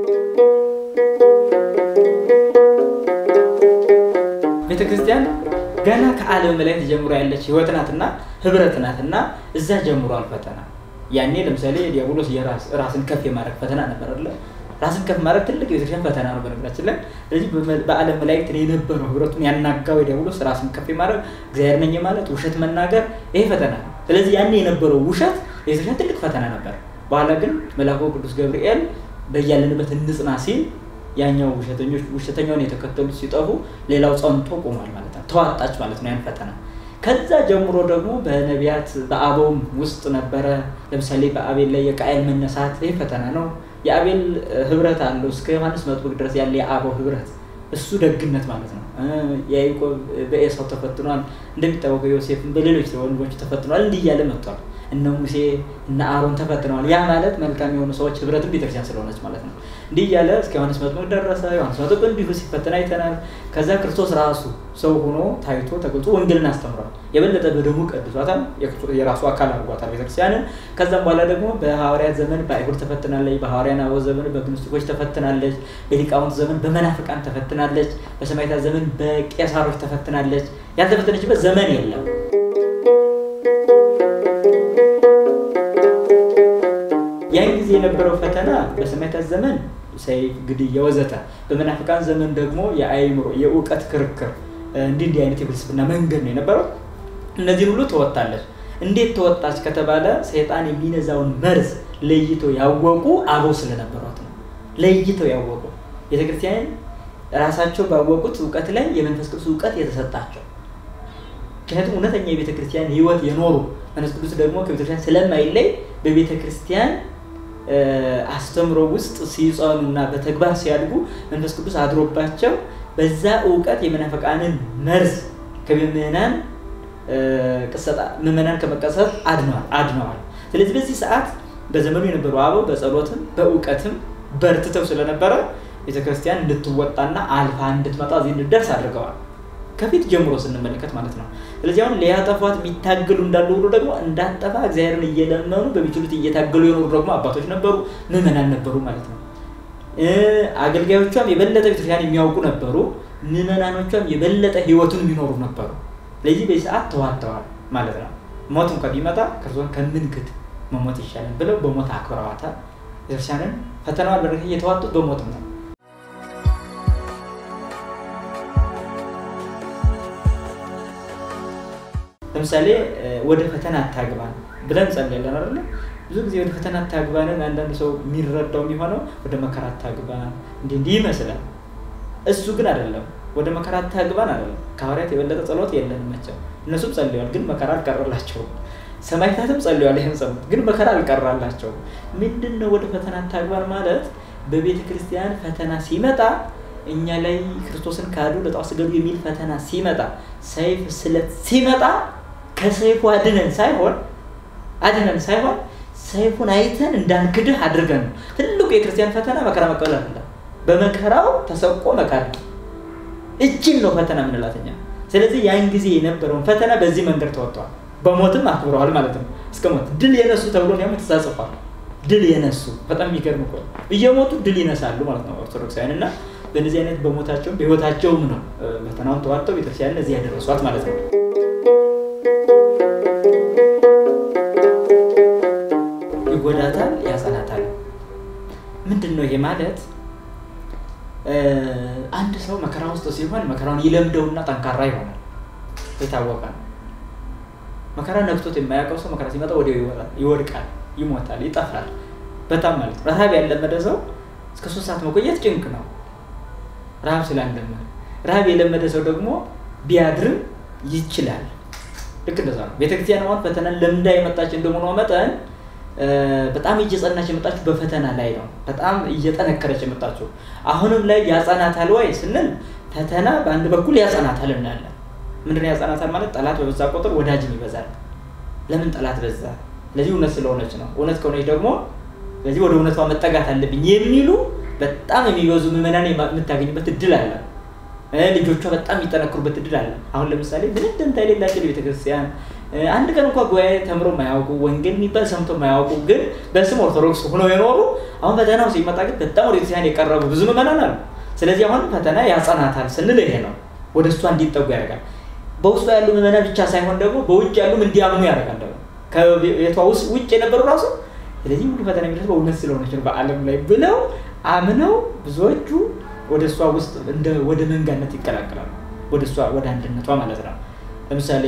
Speaker 1: ቤተክርስቲያን ገና ከዓለም መላእክት ጀምሮ ያለች ህይወት ናትና ህብረት ናትና እዛ ጀምሯል ፈተና። ያኔ ለምሳሌ ዲያብሎስ ራስን ከፍ የማድረግ ፈተና ነበር አለ ራስን ከፍ ማድረግ ትልቅ የቤተክርስቲያን ፈተና ነው በነገራችን ላይ። ስለዚህ በዓለም መላእክት የነበረው ህብረቱን ያናጋው ዲያብሎስ ራስን ከፍ ማድረግ እግዚአብሔር ነኝ ማለት ውሸት መናገር ይሄ ፈተና ነው። ስለዚህ ያኔ የነበረው ውሸት የቤተክርስቲያን ትልቅ ፈተና ነበር። በኋላ ግን መልአኩ ቅዱስ ገብርኤል በያለንበት እንጽና ሲል ያኛው ውሸተኞች ውሸተኛውን የተከተሉት ሲጠፉ ሌላው ጸንቶ ቆሟል ማለት ነው። ተዋጣች ማለት ነው ያን ፈተና። ከዛ ጀምሮ ደግሞ በነቢያት በአበውም ውስጥ ነበረ። ለምሳሌ በአቤል ላይ የቃየል መነሳት ይህ ፈተና ነው። የአቤል ህብረት አለው እስከ ዮሐንስ መጥምቅ ድረስ ያለ የአበው ህብረት እሱ ደግነት ማለት ነው። የያዕቆብ በኤሳው ተፈትኗል። እንደሚታወቀው ዮሴፍን በሌሎች ወንድሞች ተፈትኗል። እንዲህ እያለ መጥቷል። እነ ሙሴ እነ አሮን ተፈትነዋል። ያ ማለት መልካም የሆኑ ሰዎች ህብረትን ቤተክርስቲያን ስለሆነች ማለት ነው። እንዲህ እያለ እስከ ዮሐንስ መጥምቅ ደረሰ። ዮሐንስ መጥምቅ እንዲሁ ሲፈተን አይተናል። ከዛ ክርስቶስ ራሱ ሰው ሆኖ ታይቶ ተገልጾ ወንጌልን አስተምሯል። የበለጠ በደሙ ቀድሷታል። የራሱ አካል አድርጓታል ቤተክርስቲያንን። ከዛም በኋላ ደግሞ በሐዋርያት ዘመን በአይሁድ ተፈትናለች። በሐዋርያን አበው ዘመን በግኖስቲኮች ተፈትናለች። በሊቃውንት ዘመን በመናፍቃን ተፈትናለች። በሰማዕታት ዘመን በቄሳሮች ተፈትናለች። ያልተፈተነችበት ዘመን የለም። ያን ጊዜ የነበረው ፈተና በሰማዕታት ዘመን ሰይፍ፣ ግድያ፣ ወዘተ በመናፍቃን ዘመን ደግሞ የአእምሮ የእውቀት ክርክር እንዲህ እንዲህ አይነት የፍልስፍና መንገድ ነው የነበረው። እነዚህን ሁሉ ተወጣለች። እንዴት ተወጣች ከተባለ ሰይጣን የሚነዛውን መርዝ ለይቶ ያወቁ አበው ስለነበሯት ነው። ለይተው ያወቁ ቤተክርስቲያን ራሳቸው ባወቁት እውቀት ላይ የመንፈስ ቅዱስ እውቀት የተሰጣቸው ምክንያቱም እውነተኛ የቤተ ክርስቲያን ህይወት የኖሩ መንፈስ ቅዱስ ደግሞ ከቤተክርስቲያን ስለማይለይ በቤተ ክርስቲያን አስተምሮ ውስጥ ሲጸኑና በተግባር ሲያድጉ መንፈስ ቅዱስ አድሮባቸው በዛ እውቀት የመናፈቃንን መርዝ ከምዕመናን ቅሰጣ ምዕመናን ከመቀሰት አድነዋል አድነዋል። ስለዚህ በዚህ ሰዓት በዘመኑ የነበሩ አበው በጸሎትም በእውቀትም በርትተው ስለነበረ ቤተክርስቲያን እንድትወጣና አልፋ እንድትመጣ እዚህ እንድደርስ አድርገዋል። ከፊት ጀምሮ ስንመለከት ማለት ነው። ስለዚህ አሁን ሊያጠፏት የሚታገሉ እንዳሉ ሁሉ ደግሞ እንዳጠፋ እግዚአብሔርን እየለመኑ በሚችሉት እየታገሉ የኖሩ ደግሞ አባቶች ነበሩ፣ ምዕመናን ነበሩ ማለት ነው። አገልጋዮቿም የበለጠ ቤተክርስቲያን የሚያውቁ ነበሩ፣ ምዕመናኖቿም የበለጠ ህይወቱን የሚኖሩ ነበሩ። ስለዚህ በዚህ ሰዓት ተዋተዋል ማለት ነው። ሞት እንኳ ቢመጣ ክርስቶስን ከምንክድ መሞት ይሻላል ብለው በሞት አክብረዋታል። ቤተክርስቲያንን ፈተናዋን በረከት እየተዋጡት በሞትም ነው። ለምሳሌ ወደ ፈተና አታግባን ብለን ጸልያለን አይደለ? ብዙ ጊዜ ወደ ፈተና አታግባንን አንዳንድ ሰው የሚረዳው የሚሆነው ወደ መከራ አታግባን እንዲህ እንዲህ ይመስላል። እሱ ግን አይደለም። ወደ መከራ አታግባን አይደለም። ከሐዋርያት የበለጠ ጸሎት የለንም መቼም። እነሱም ጸልየዋል፣ ግን መከራ አልቀረላቸውም። ሰማዕታትም ጸልየዋል፣ ይህን ጸሎት ግን መከራ አልቀራላቸውም። ምንድን ነው ወደ ፈተና አታግባን ማለት? በቤተ ክርስቲያን ፈተና ሲመጣ እኛ ላይ ክርስቶስን ካዱ ለጣዖት ስገዱ የሚል ፈተና ሲመጣ፣ ሰይፍ ስለት ሲመጣ ከሰይፉ አድነን ሳይሆን አድነን ሳይሆን ሰይፉን አይተን እንዳንክድህ አድርገን ነው። ትልቁ የክርስቲያን ፈተና መከራ መቀበል አይደለም። በመከራው ተሰቆ መካድ እጅን ነው ፈተና የምንላት እኛ። ስለዚህ ያን ጊዜ የነበረውን ፈተና በዚህ መንገድ ተወጥተዋል። በሞትም አክብረዋል ማለት ነው። እስከ ሞት ድል የነሱ ተብሎ ያም ተጻጽፏል። ድል የነሱ በጣም የሚገርም እኮ እየሞቱ ድል ይነሳሉ ማለት ነው ኦርቶዶክሳውያን እና በእነዚህ አይነት በሞታቸውም በህይወታቸውም ነው ፈተናውን ተዋጥተው ቤተክርስቲያንን እዚህ ያደረሷት ማለት ነው። ይጎዳታል፣ ያጸናታል። ምንድን ነው ይሄ ማለት? አንድ ሰው መከራ ውስጥ ሲሆን መከራውን ይለምደውና ጠንካራ ይሆናል። የታወቀ ነው። መከራ ነክቶት የማያውቀው ሰው መከራ ሲመጣ ወዲያው ይወድቃል፣ ይሞታል፣ ይጠፋል። በጣም ማለት ነው። ረሃብ ያለመደ ሰው እስከ ሶስት ሰዓት መቆየት ጭንቅ ነው፣ ረሃብ ስላለመደ። ረሃብ የለመደ ሰው ደግሞ ቢያድርም ይችላል። ልክ እንደዛ ነው። ቤተክርስቲያን አሁን ፈተናን ለምዳ የመጣች እንደመሆኗ መጠን በጣም እየጸናች የመጣችው በፈተና ላይ ነው። በጣም እየጠነከረች የመጣችው አሁንም ላይ ያጸናታል ወይ ስንል ፈተና በአንድ በኩል ያጸናታል እናያለን። ምንድነው ያጸናታል ማለት? ጠላት በበዛ ቁጥር ወዳጅም ይበዛል። ለምን ጠላት በዛ? ስለዚህ እውነት ስለሆነች ነው። እውነት ከሆነች ደግሞ ስለዚህ ወደ እውነቷ መጠጋት አለብኝ የሚሉ በጣም የሚበዙ ምዕመናን የምታገኝበት እድል አለ። ልጆቿ በጣም የሚጠነክሩበት እድል አለ። አሁን ለምሳሌ ምንም ደንታ የሌላቸው ቤተክርስቲያን አንድ ቀን እንኳ ጉባኤ ተምሮ ማያውቁ ወንጌል የሚባል ሰምቶ ማያውቁ ግን በስም ኦርቶዶክስ ሆነው የኖሩ አሁን ፈተናው ሲመጣ ግን በጣም ወደ ቤተክርስቲያን የቀረቡ ብዙ ምዕመናን አሉ። ስለዚህ አሁን ፈተና ያጸናታል ስንል ይሄ ነው። ወደ እሷ እንዲጠጉ ያደርጋል። በውስጡ ያሉ ምዕመናን ብቻ ሳይሆን ደግሞ በውጭ ያሉም እንዲያምኑ ያደርጋል። ደግሞ ከቤቷ ውስጥ ውጭ የነበሩ ራሱ ስለዚህ ሁሉ ፈተና የሚደርስ በእውነት ስለሆነች ነው በዓለም ላይ ብለው አምነው ብዙዎቹ ወደ እሷ ውስጥ ወደ መንጋነት ይቀላቀላሉ። ወደ እሷ ወደ አንድነቷ ማለት ነው። ለምሳሌ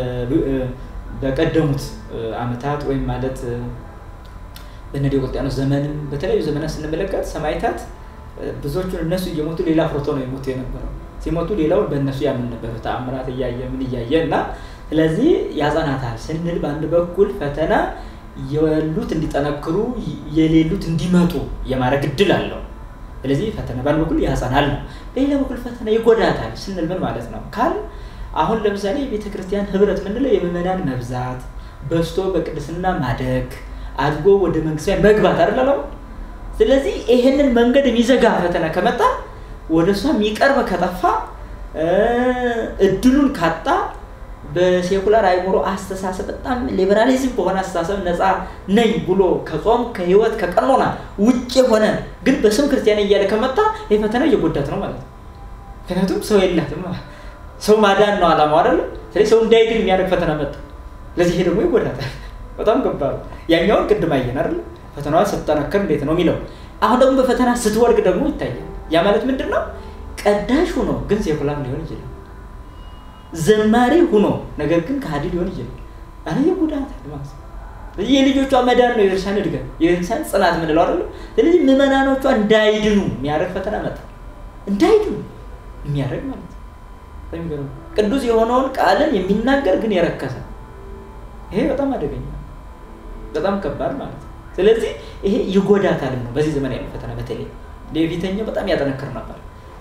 Speaker 1: በቀደሙት ዓመታት ወይም ማለት በእነ ዲዮቅልጥያኖስ ዘመንም በተለያዩ ዘመናት ስንመለከት ሰማዕታት ብዙዎቹን እነሱ እየሞቱ ሌላ ፍርቶ ነው የሞቱ የነበረው። ሲሞቱ ሌላውን በእነሱ ያምን ነበር፣ ተአምራት እያየ ምን እያየ እና ስለዚህ ያጸናታል ስንል በአንድ በኩል ፈተና የሉት እንዲጠነክሩ የሌሉት እንዲመጡ የማድረግ እድል አለው። ስለዚህ ፈተና በአንድ በኩል ያጸናል ነው። በሌላ በኩል ፈተና ይጎዳታል ስንል ምን ማለት ነው ካል አሁን ለምሳሌ የቤተ ክርስቲያን ህብረት ምንለው የምዕመናን መብዛት በስቶ በቅድስና ማደግ አድጎ ወደ መንግስት መግባት አይደለም። ስለዚህ ይሄንን መንገድ የሚዘጋ ፈተና ከመጣ ወደ እሷ የሚቀርብ ከጠፋ እድሉን ካጣ በሴኩላር አይምሮ አስተሳሰብ በጣም ሊበራሊዝም በሆነ አስተሳሰብ ነፃ ነኝ ብሎ ከጾም ከህይወት ከቀኖና ውጭ የሆነ ግን በስም ክርስቲያን እያለ ከመጣ ይህ ፈተና እየጎዳት ነው ማለት ነው። ምክንያቱም ሰው የላትም። ሰው ማዳን ነው አላማው አይደለ? ስለዚህ ሰው እንዳይድን የሚያደርግ ፈተና መጣ። ስለዚህ ይሄ ደግሞ ይጎዳታል። በጣም ከባድ ያኛውን ቅድም አየን አይደለ? ፈተናዋ ስትጠነክር እንዴት ነው የሚለው። አሁን ደግሞ በፈተና ስትወድቅ ደግሞ ይታያል። ያ ማለት ምንድን ነው? ቀዳሽ ሆኖ ግን ሴኩላር ሊሆን ይችላል። ዘማሪ ሁኖ ነገር ግን ከሃዲ ሊሆን ይችላል። አረ ይጎዳታል ማለት ነው። የልጆቿ መዳን ነው የቤተክርስቲያን እድገት፣ የቤተክርስቲያን ጽናት ምንለው አይደለም። ስለዚህ ምዕመናኖቿ እንዳይድኑ የሚያደርግ ፈተና መጣ። እንዳይድኑ የሚያደርግ ማለት ነው። ቅዱስ የሆነውን ቃልን የሚናገር ግን የረከሰ ይሄ በጣም አደገኛ በጣም ከባድ ማለት ነው። ስለዚህ ይሄ ይጎዳታልም ነው። በዚህ ዘመን ያለው ፈተና በተለይ የፊተኛው በጣም ያጠነክር ነበር።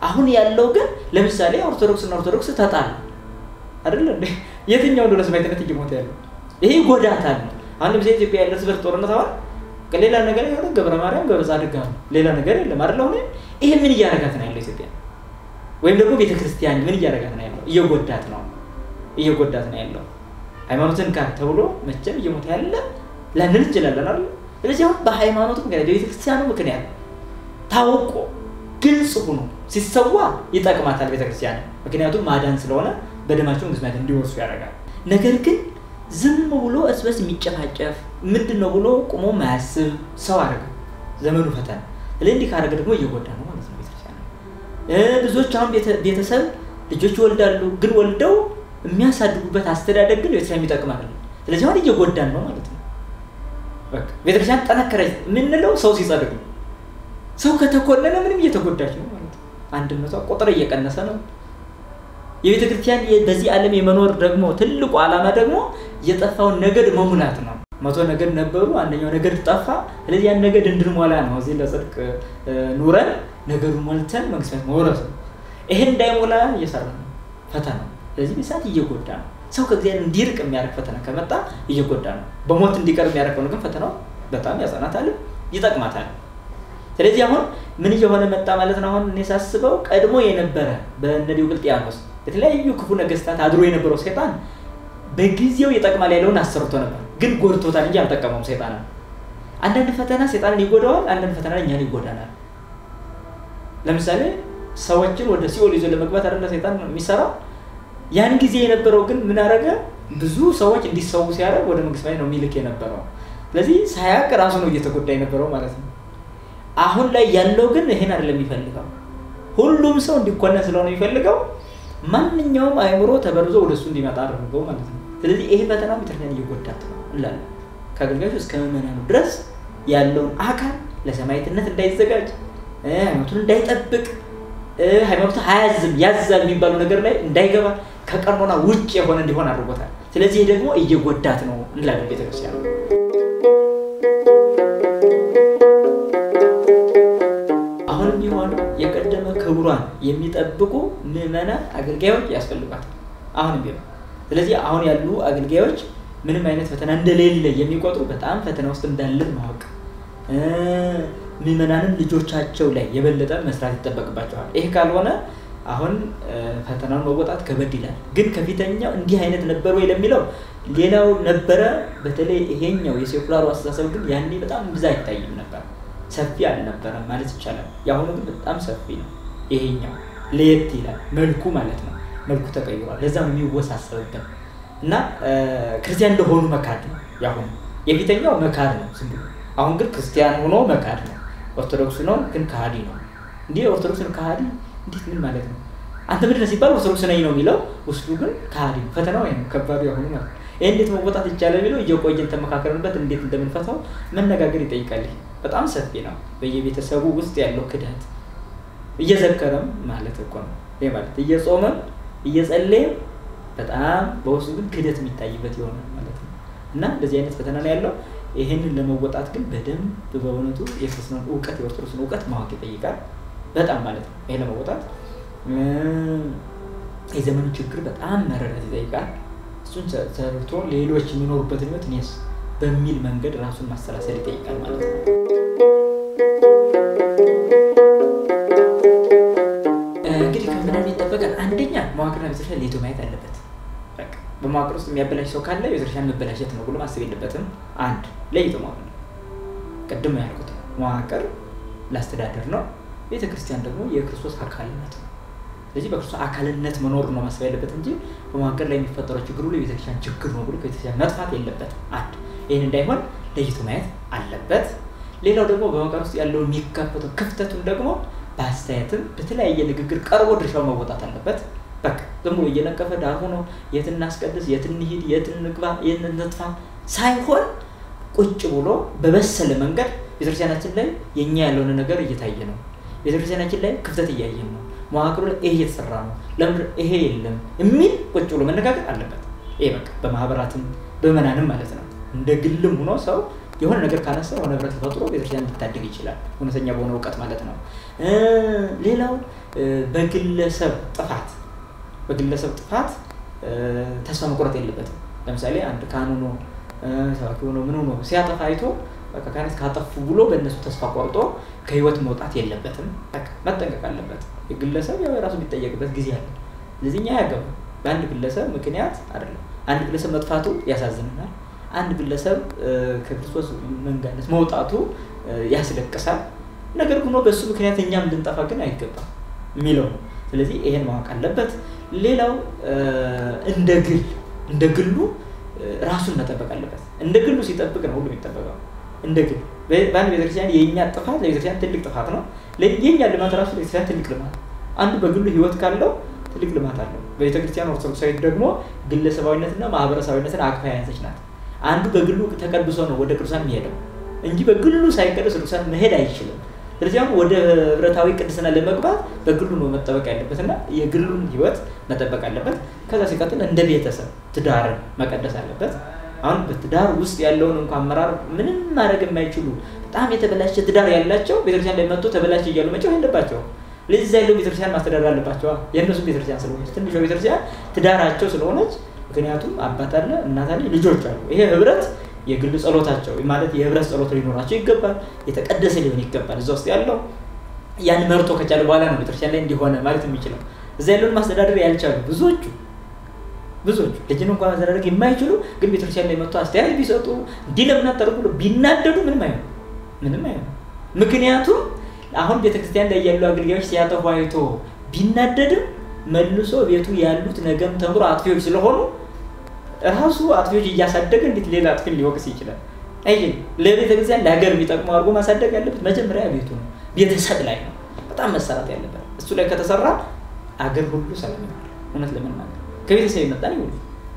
Speaker 1: አሁን ያለው ግን ለምሳሌ ኦርቶዶክስ እና ኦርቶዶክስ ተጣሉ አይደለ እንዴ? የትኛው እንደሆነ ሰማዕትነት እየሞተ ያለው ይሄ ጎዳታል ነው። አሁን ለምሳሌ ኢትዮጵያ ያለ እርስ በርስ ጦርነት አሁን ሌላ ነገር የሆነ ገብረ ማርያም ገብረ ጻድቅ ነው ሌላ ነገር የለም አይደለ? አሁን ይሄ ምን እያደረጋት ነው ያለው ኢትዮጵያ ወይም ደግሞ ቤተክርስቲያን ምን እያደረጋት ነው ያለው? እየጎዳት ነው እየጎዳት ነው ያለው። ሃይማኖትን ካድ ተብሎ መቼም እየሞተ ያለ ላንን እንችላለን አይደል? ስለዚህ አሁን በሃይማኖቱ ምክንያት በቤተክርስቲያኑ ምክንያት ታውቆ ግልጽ ሆኖ ሲሰዋ ይጠቅማታል ቤተክርስቲያን። ምክንያቱም ማዳን ስለሆነ በደማቸው መንግስት እንዲወርሱ ያደርጋል። ነገር ግን ዝም ብሎ እርስ በርስ የሚጨፋጨፍ ምንድን ነው ብሎ ቁሞ ማያስብ ሰው አደረገ ዘመኑ ፈተና። ስለዚህ እንዲህ ካደረገ ደግሞ እየጎዳ ነው ማለት ነው ቤተክርስቲያን። ብዙዎች አሁን ቤተሰብ ልጆች ይወልዳሉ፣ ግን ወልደው የሚያሳድጉበት አስተዳደግ ግን ቤተክርስቲያን የሚጠቅም አይደለም። ስለዚህ አሁን እየጎዳን ነው ማለት ነው። ቤተክርስቲያን ጠነከረች የምንለው ሰው ሲጸድቅ ነው። ሰው ከተኮለለ ምንም እየተጎዳች ነው ማለት ነው። አንድነቷ ቁጥር እየቀነሰ ነው። የቤተ ክርስቲያን በዚህ ዓለም የመኖር ደግሞ ትልቁ ዓላማ ደግሞ የጠፋውን ነገድ መሙላት ነው። መቶ ነገድ ነበሩ፣ አንደኛው ነገድ ጠፋ። ስለዚህ ያን ነገድ እንድንሞላ ነው እዚህ ለጽድቅ ኑረን ነገዱን ሞልተን መንግስት መውረስ ነው። ይሄን እንዳይሞላ እየሰራ ነው ፈተና። ስለዚህ ሰዓት እየጎዳ ነው። ሰው ከእግዚአብሔር እንዲርቅ የሚያደርግ ፈተና ከመጣ እየጎዳ ነው። በሞት እንዲቀር የሚያደርገው ግን ፈተናው በጣም ያጸናታል፣ ይጠቅማታል። ስለዚህ አሁን ምን እየሆነ መጣ ማለት ነው። አሁን እኔ ሳስበው ቀድሞ የነበረ በእነ ዲዮቅልጥያኖስ የተለያዩ ክፉ ነገስታት አድሮ የነበረው ሰይጣን በጊዜው ይጠቅማል ያለውን አሰርቶ ነበር፣ ግን ጎድቶታል እንጂ አልጠቀመውም። ሰይጣን አንዳንድ ፈተና ሰይጣንን ይጎዳዋል፣ አንዳንድ ፈተና እኛን ይጎዳናል። ለምሳሌ ሰዎችን ወደ ሲኦል ይዞ ለመግባት አይደለ ሰይጣን የሚሰራው። ያን ጊዜ የነበረው ግን ምን አደረገ? ብዙ ሰዎች እንዲሰዉ ሲያደርግ ወደ መንግስት ነው የሚልክ የነበረው። ስለዚህ ሳያቅ ራሱ ነው እየተጎዳ የነበረው ማለት ነው። አሁን ላይ ያለው ግን ይሄን አይደለም የሚፈልገው። ሁሉም ሰው እንዲኮነን ስለሆነ የሚፈልገው ማንኛውም አእምሮ ተበርዞ ወደ እሱ እንዲመጣ አድርገው ማለት ነው። ስለዚህ ይሄ ፈተና ቤተክርስቲያን እየጎዳት ነው እንላለን። ከአገልጋዮች እስከ ምዕመናኑ ድረስ ያለውን አካል ለሰማዕትነት እንዳይዘጋጅ፣ ሃይማኖቱን እንዳይጠብቅ፣ ሃይማኖቱ አያዝም ያዛል የሚባለው ነገር ላይ እንዳይገባ ከቀኖና ውጭ የሆነ እንዲሆን አድርጎታል። ስለዚህ ይህ ደግሞ እየጎዳት ነው እንላለን ቤተክርስቲያን አሁንም ቢሆን የቀደመ ክብሯን የሚጠብቁ ምዕመናን አገልጋዮች ያስፈልጓታል። አሁንም ቢሆን ስለዚህ አሁን ያሉ አገልጋዮች ምንም አይነት ፈተና እንደሌለ የሚቆጥሩ በጣም ፈተና ውስጥ እንዳለን ማወቅ፣ ምዕመናንም ልጆቻቸው ላይ የበለጠ መስራት ይጠበቅባቸዋል። ይህ ካልሆነ አሁን ፈተናውን መወጣት ከበድ ይላል። ግን ከፊተኛው እንዲህ አይነት ነበር ወይ ለሚለው ሌላው ነበረ። በተለይ ይሄኛው የሴኩላሩ አስተሳሰብ ግን ያኔ በጣም ብዛ አይታይም ነበር ሰፊ አልነበረም ማለት ይቻላል። የአሁኑ ግን በጣም ሰፊ ነው። ይሄኛው ለየት ይላል መልኩ ማለት ነው። መልኩ ተቀይሯል። ለዛ ነው የሚወሳሰብበት እና ክርስቲያን እንደሆኑ መካድ ነው የአሁኑ። የፊተኛው መካድ ነው ዝም ብሎ። አሁን ግን ክርስቲያን ሆኖ መካድ ነው። ኦርቶዶክስ ነው ግን ከሃዲ ነው። እንዲህ ኦርቶዶክስን ከሃዲ እንዴት ምን ማለት ነው? አንተ ምንድን ነው ሲባል ኦርቶዶክስ ነኝ ነው የሚለው፣ ውስጡ ግን ከሃዲ ነው። ፈተናው ይሄ ነው ከባዱ የአሁኑ ማለት ነው። ይህ እንዴት መወጣት ይቻላል የሚለው እየቆየን ተመካከርንበት እንዴት እንደምንፈታው መነጋገር ይጠይቃል። በጣም ሰፊ ነው። በየቤተሰቡ ውስጥ ያለው ክደት እየዘከረም ማለት እኮ ነው። ይሄ ማለት እየጾመም እየጸለየም በጣም በውስጡ ግን ክደት የሚታይበት ይሆናል ማለት ነው። እና እንደዚህ አይነት ፈተና ነው ያለው። ይህንን ለመወጣት ግን በደንብ በእውነቱ የክርስትናን እውቀት የኦርቶዶክስን እውቀት ማወቅ ይጠይቃል። በጣም ማለት ነው። ይሄ ለመወጣት የዘመኑ ችግር በጣም መረዳት ይጠይቃል። እሱን ሰርቶ ሌሎች የሚኖሩበትን ህይወት እኔስ በሚል መንገድ ራሱን ማሰላሰል ይጠይቃል ማለት ነው። እንግዲህ ከምናምን ይጠበቃል። አንደኛ መዋቅርና ቤተክርስቲያን ለይቶ ማየት አለበት። በመዋቅር ውስጥ የሚያበላሽ ሰው ካለ ቤተክርስቲያን መበላሸት ነው ብሎ ማሰብ የለበትም። አንድ ለይቶ ማወቅ ነው። ቅድም ያልኩት መዋቅር ለአስተዳደር ነው። ቤተክርስቲያን ደግሞ የክርስቶስ አካልነት ነው። ስለዚህ በክርስቶስ አካልነት መኖር ነው ማሰብ ያለበት እንጂ በመዋቅር ላይ የሚፈጠረው ችግር ሁሉ የቤተክርስቲያን ችግር ነው ብሎ ከቤተክርስቲያን መጥፋት የለበትም። አንድ ይህን እንዳይሆን ለይቶ ማየት አለበት። ሌላው ደግሞ በመዋቅር ውስጥ ያለውን የሚከፈተው ክፍተቱን ደግሞ በአስተያየትም በተለያየ ንግግር ቀርቦ ድርሻው መወጣት አለበት። በቃ ዝም ብሎ እየነቀፈ ዳር ሆኖ የት እናስቀድስ፣ የት እንሂድ፣ የት እንግባ፣ የት እንጥፋ ሳይሆን ቁጭ ብሎ በበሰለ መንገድ ቤተክርስቲያናችን ላይ የእኛ ያልሆነ ነገር እየታየ ነው። ቤተክርስቲያናችን ላይ ክፍተት እያየን ነው። መዋቅሩ ላይ ይሄ እየተሰራ ነው፣ ለምን ይሄ የለም የሚል ቁጭ ብሎ መነጋገር አለበት። ይሄ በቃ በማህበራትም በመናንም ማለት ነው። እንደ ግልም ሆኖ ሰው የሆነ ነገር ካነሳ የሆነ ህብረት ተፈጥሮ ቤተክርስቲያን ሊታደግ ይችላል፣ እውነተኛ በሆነ እውቀት ማለት ነው። ሌላው በግለሰብ ጥፋት በግለሰብ ጥፋት ተስፋ መቁረጥ የለበትም። ለምሳሌ አንድ ካህን ሆኖ ሰባኪ ሆኖ ምን ሆኖ ሲያጠፋ አይቶ በቃ ካህናት ካጠፉ ብሎ በእነሱ ተስፋ ቆርጦ ከህይወት መውጣት የለበትም። መጠንቀቅ አለበት። የግለሰብ ያው የራሱ የሚጠየቅበት ጊዜ አለ። ስለዚህ እኛ ያገባ በአንድ ግለሰብ ምክንያት አይደለም። አንድ ግለሰብ መጥፋቱ ያሳዝነናል። አንድ ግለሰብ ከክርስቶስ መንጋነት መውጣቱ ያስለቅሳል። ነገር ግን በእሱ ምክንያት እኛም ልንጠፋ ግን አይገባም የሚለው ነው። ስለዚህ ይሄን ማወቅ አለበት። ሌላው እንደ ግል እንደ ግሉ ራሱን መጠበቅ አለበት። እንደ ግሉ ሲጠብቅ ነው ሁሉ የሚጠበቀው። እንደ ግል በአንድ ቤተክርስቲያን የእኛ ጥፋት ለቤተክርስቲያን ትልቅ ጥፋት ነው። የእኛ ልማት ራሱ ለቤተክርስቲያን ትልቅ ልማት፣ አንዱ በግሉ ህይወት ካለው ትልቅ ልማት አለው። በቤተክርስቲያን ኦርቶዶክሳዊት ደግሞ ግለሰባዊነትና ማህበረሰባዊነትን አቅፋ የያዘች ናት። አንዱ በግሉ ተቀድሶ ነው ወደ ቅዱሳን የሚሄደው እንጂ በግሉ ሳይቀደስ ቅዱሳን መሄድ አይችልም። ስለዚህ አሁን ወደ ህብረታዊ ቅድስና ለመግባት በግሉ ነው መጠበቅ ያለበት እና የግሉን ህይወት መጠበቅ አለበት። ከዛ ሲቀጥል እንደ ቤተሰብ ትዳርን መቀደስ አለበት። አሁን በትዳር ውስጥ ያለውን እንኳ አመራር ምንም ማድረግ የማይችሉ በጣም የተበላሸ ትዳር ያላቸው ቤተክርስቲያን ላይ መጥቶ ተበላሸ እያሉ መጫወት የለባቸውም። ለዚህ ያለው ቤተክርስቲያን ማስተዳደር አለባቸዋ። የእነሱም ቤተክርስቲያን ስለሆነች ትንሿ ቤተክርስቲያን ትዳራቸው ስለሆነች፣ ምክንያቱም አባት አለ፣ እናት አለ፣ ልጆች አሉ። ይሄ ህብረት የግል ጸሎታቸው ማለት የህብረት ጸሎት ሊኖራቸው ይገባል። የተቀደሰ ሊሆን ይገባል። እዛ ውስጥ ያለው ያን መርቶ ከቻለ በኋላ ነው ቤተክርስቲያን ላይ እንዲሆነ ማለት የሚችለው። እዛ ያለውን ማስተዳደር ያልቻሉ ብዙዎቹ ብዙዎቹ ልጅን እንኳን ማስተዳደር የማይችሉ ግን ቤተክርስቲያን ላይ መጥቶ አስተያየት ቢሰጡ እንዲህ ለምን አታደርጉ ብሎ ቢናደዱ ምንም አይሆን ምንም አይሆን። ምክንያቱም አሁን ቤተክርስቲያን ላይ ያሉ አገልጋዮች ሲያጠፉ አይቶ ቢናደድም መልሶ ቤቱ ያሉት ነገም ተምሮ አጥፊዎች ስለሆኑ ራሱ አጥፊዎች እያሳደገ እንዴት ሌላ አጥፊን ሊወቅስ ይችላል? አይ ለቤተ ክርስቲያን ለሀገር የሚጠቅመው አድርጎ ማሳደግ ያለበት መጀመሪያ ቤቱ ነው፣ ቤተሰብ ላይ ነው በጣም መሰራት ያለበት። እሱ ላይ ከተሰራ አገር ሁሉ ሰላም ይሆናል። እውነት ለመናገር ከቤተሰብ የመጣን ይሁሉ።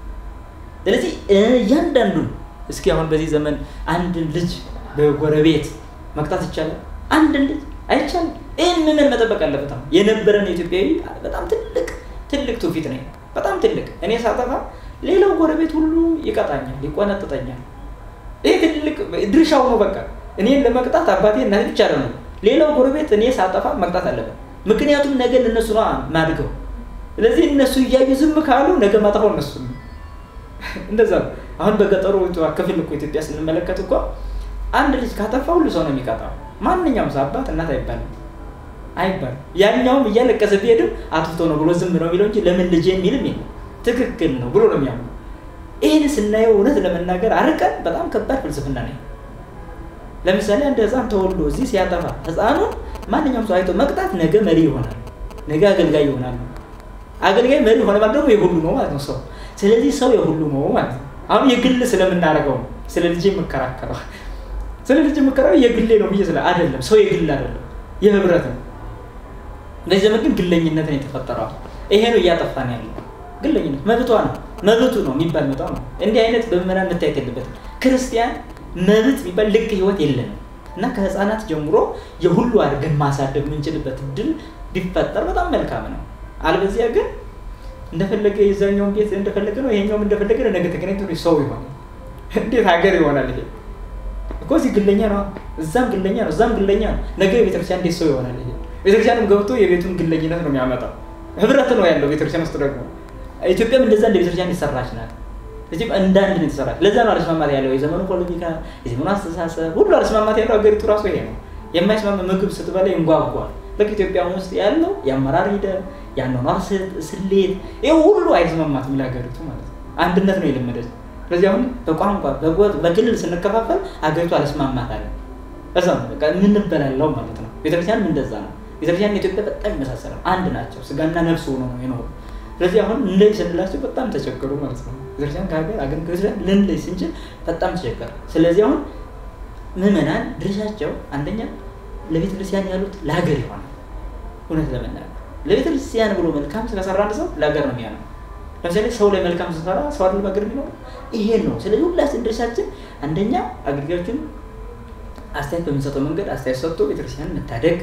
Speaker 1: ስለዚህ እያንዳንዱን እስኪ አሁን በዚህ ዘመን አንድን ልጅ በጎረቤት መቅጣት ይቻላል? አንድን ልጅ አይቻልም። ይህን ምምን መጠበቅ አለበት። አሁን የነበረን ኢትዮጵያዊ በጣም ትልቅ ትልቅ ትውፊት ነው። በጣም ትልቅ እኔ ሳጠፋ ሌላው ጎረቤት ሁሉ ይቀጣኛል፣ ይቆነጥጠኛል። ይህ ትልቅ ድርሻው ነው። በቃ እኔን ለመቅጣት አባቴ እናቴ ብቻ ነው። ሌላው ጎረቤት እኔ ሳጠፋ መቅጣት አለበት። ምክንያቱም ነገ ለእነሱ ነው ማድገው። ስለዚህ እነሱ እያዩ ዝም ካሉ ነገ ማጠፋው እነሱ ነው። እንደዛ ነው። አሁን በገጠሩ ክፍል እኮ ኢትዮጵያ ስንመለከት እኮ አንድ ልጅ ካጠፋ ሁሉ ሰው ነው የሚቀጣው። ማንኛውም ሰው አባት እናት አይባልም አይባልም። ያኛውም እያለቀሰ ቢሄድም አጥፍቶ ነው ብሎ ዝም ነው የሚለው እንጂ ለምን ልጅ የሚልም የለም ትክክል ነው ብሎ ነው የሚያምኑ። ይህን ስናየው እውነት ለመናገር አርቀን በጣም ከባድ ፍልስፍና ነው። ለምሳሌ አንድ ህፃን ተወልዶ እዚህ ሲያጠፋ ህፃኑን ማንኛውም ሰው አይቶ መቅጣት ነገ መሪ ይሆናል፣ ነገ አገልጋይ ይሆናል። አገልጋይ መሪ ሆነ ማለት ደግሞ የሁሉ ነው ማለት ነው ሰው። ስለዚህ ሰው የሁሉ ነው ማለት ነው። አሁን የግል ስለምናደርገው ነው ስለ ልጅ የምከራከረው። ስለ ልጅ የምከራከረው የግሌ ነው ብዬ ስለ አይደለም፣ ሰው የግል አይደለም፣ የህብረት ነው። በዚህ ዘመን ግን ግለኝነት ነው የተፈጠረው። ይሄ ነው እያጠፋን ያለው ግለኝነት መብቷ ነው መብቱ ነው የሚባል መጣው ነው። እንዲህ አይነት በምዕመናን መታየት የለበትም። ክርስቲያን መብት የሚባል ልቅ ህይወት የለንም እና ከህፃናት ጀምሮ የሁሉ አድርገን ማሳደግ የምንችልበት እድል ቢፈጠር በጣም መልካም ነው። አልበዚያ ግን እንደፈለገ የዛኛውን ቤት እንደፈለገ ነው፣ ይሄኛውም እንደፈለገ ነው። ነገ ተገናኝቶ ሰው ይሆናል። እንዴት ሀገር ይሆናል? ይሄ እኮ እዚህ ግለኛ ነው፣ እዛም ግለኛ ነው፣ እዛም ግለኛ ነው። ነገ ቤተክርስቲያን እንዴት ሰው ይሆናል? ይሄ ቤተክርስቲያንም ገብቶ የቤቱን ግለኝነት ነው የሚያመጣው። ህብረት ነው ያለው ቤተክርስቲያን ውስጥ ደግሞ ኢትዮጵያም እንደዛ እንደ ቤተክርስቲያን የተሰራች ናት። እዚህ እንደ አንድ ነው የተሰራች። ለዛ ነው አለስማማት ያለው የዘመኑ ፖለቲካ፣ የዘመኑ አስተሳሰብ ሁሉ አለስማማት ያለው ሀገሪቱ ራሱ ይሄ ነው። የማይስማማ ምግብ ስትበላ ይንጓጓል። ልክ ኢትዮጵያ ውስጥ ያለው የአመራር ሂደት፣ የአኗኗር ስሌት ይህ ሁሉ አይስማማትም ለሀገሪቱ ማለት ነው። አንድነት ነው የለመደች። ስለዚህ አሁን በቋንቋ በክልል ስንከፋፈል ሀገሪቱ አለስማማት አለ። እዛ ነው በቃ የምንበላለው ማለት ነው። ቤተክርስቲያንም እንደዛ ነው። ቤተክርስቲያን ኢትዮጵያ በጣም ይመሳሰላል። አንድ ናቸው። ስጋና ነፍስ ሆኖ ነው የኖሩ ስለዚህ አሁን ልንለይ ስንላቸው በጣም ተቸገሩ ማለት ነው። ቤተክርስቲያን ከሀገር አገር ከቤተክርስቲያን ልንለይ ስንችል በጣም ተቸገረ። ስለዚህ አሁን ምዕመናን ድርሻቸው አንደኛ ለቤተክርስቲያን ያሉት ለሀገር ይሆናል። እውነት ለመናገር ለቤተክርስቲያን ብሎ መልካም ስለሰራ አንድ ሰው ለሀገር ነው የሚያነው። ለምሳሌ ሰው ላይ መልካም ስንሰራ ሰው አይደለም ሀገር የሚኖረው ይሄን ነው። ስለዚህ ሁላችን ድርሻችን አንደኛ አገልጋዮችን አስተያየት በምንሰጠው መንገድ አስተያየት ሰጥቶ ቤተክርስቲያን መታደግ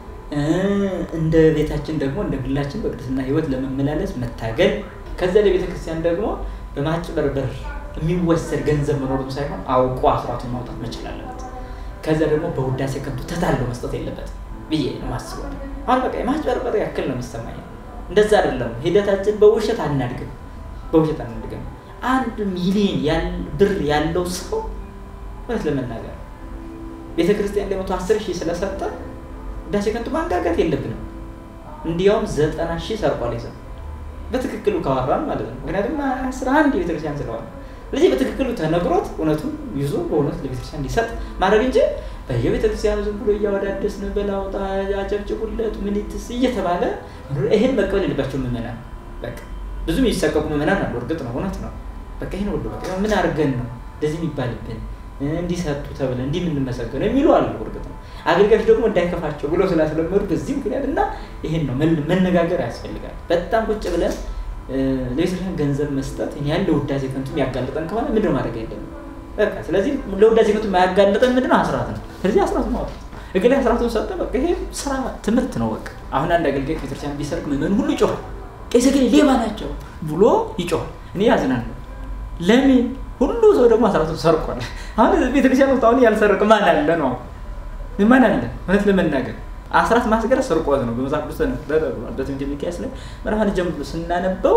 Speaker 1: እንደ ቤታችን ደግሞ እንደ ግላችን በቅድስና ህይወት ለመመላለስ መታገል፣ ከዚያ ለቤተ ክርስቲያን ደግሞ በማጭበርበር የሚወሰድ ገንዘብ መኖሩም ሳይሆን አውቆ አስራቱን ማውጣት መቻል አለበት። ከዚያ ደግሞ በውዳሴ ከንቱ ተታለው መስጠት የለበትም ብዬ ነው ማስበው። አሁን በቃ የማጭበርበር ያክል ነው የሚሰማኝ። እንደዛ አይደለም ሂደታችን። በውሸት አናድግም፣ በውሸት አናድግም። አንድ ሚሊዮን ብር ያለው ሰው እውነት ለመናገር ቤተ ክርስቲያን ለመቶ አስር ሺህ ስለሰጠ ውዳሴ ከንቱ ማንጋጋት የለብንም። እንዲያውም ዘጠና ሺህ ሰርቋል ይዘው በትክክሉ ካወራን ማለት ነው። ምክንያቱም አስራ አንድ የቤተክርስቲያን ስለሆነ ስለዚህ በትክክሉ ተነግሮት እውነቱን ይዞ በእውነት ለቤተክርስቲያን እንዲሰጥ ማድረግ እንጂ በየቤተክርስቲያኑ ዝም ብሎ እያወዳደስን በላውጣ አጨብጭቡለት ምኒትስ እየተባለ ይህን መቀበል የለባቸው ምዕመናን። በቃ ብዙ የሚሰቀቁ ምዕመናን አሉ። እርግጥ ነው፣ እውነት ነው። በቃ ይህን ወዶ በቃ ምን አድርገን ነው እንደዚህ የሚባልብን እንዲሰጡ ተብለ እንዲህ የምንመሰገነው የሚሉ አሉ። እርግጥ ነው። አገልጋዮች ደግሞ እንዳይከፋቸው ብሎ ስላስለመዱ በዚህ ምክንያት እና ይሄን ነው መነጋገር ያስፈልጋል። በጣም ቁጭ ብለን ለቤተክርስቲያን ገንዘብ መስጠት ያህል ለውዳሴ ከንቱ የሚያጋልጠን ከሆነ ምንድን ነው ማድረግ የለም። በቃ ስለዚህ ለውዳሴ ከንቱ የማያጋልጠን ምንድን ነው? አስራት ነው። ስለዚህ አስራት ማውጣት እግል አስራቱን ሰጠ። በቃ ይሄ ስራ ትምህርት ነው። በቃ አሁን አንድ አገልጋይ ቤተክርስቲያን ቢሰርቅ ምዕመኑ ሁሉ ይጮሃል። ቄስ ግን ሌባ ናቸው ብሎ ይጮሃል። እኔ ያዝናለሁ። ለምን ሁሉ ሰው ደግሞ አስራቱን ሰርቋል። አሁን ቤተክርስቲያን ውስጥ አሁን ያልሰረቀ ማን አለ ነው? ማን አለ? እውነት ለመናገር አስራት ማስገር ስርቆት ነው። በመጽሐፍ ቅዱስ ተብሏል። በትንቢተ ሚክያስ ላይ ምዕራፍ አንድ ጀምሮ ስናነበው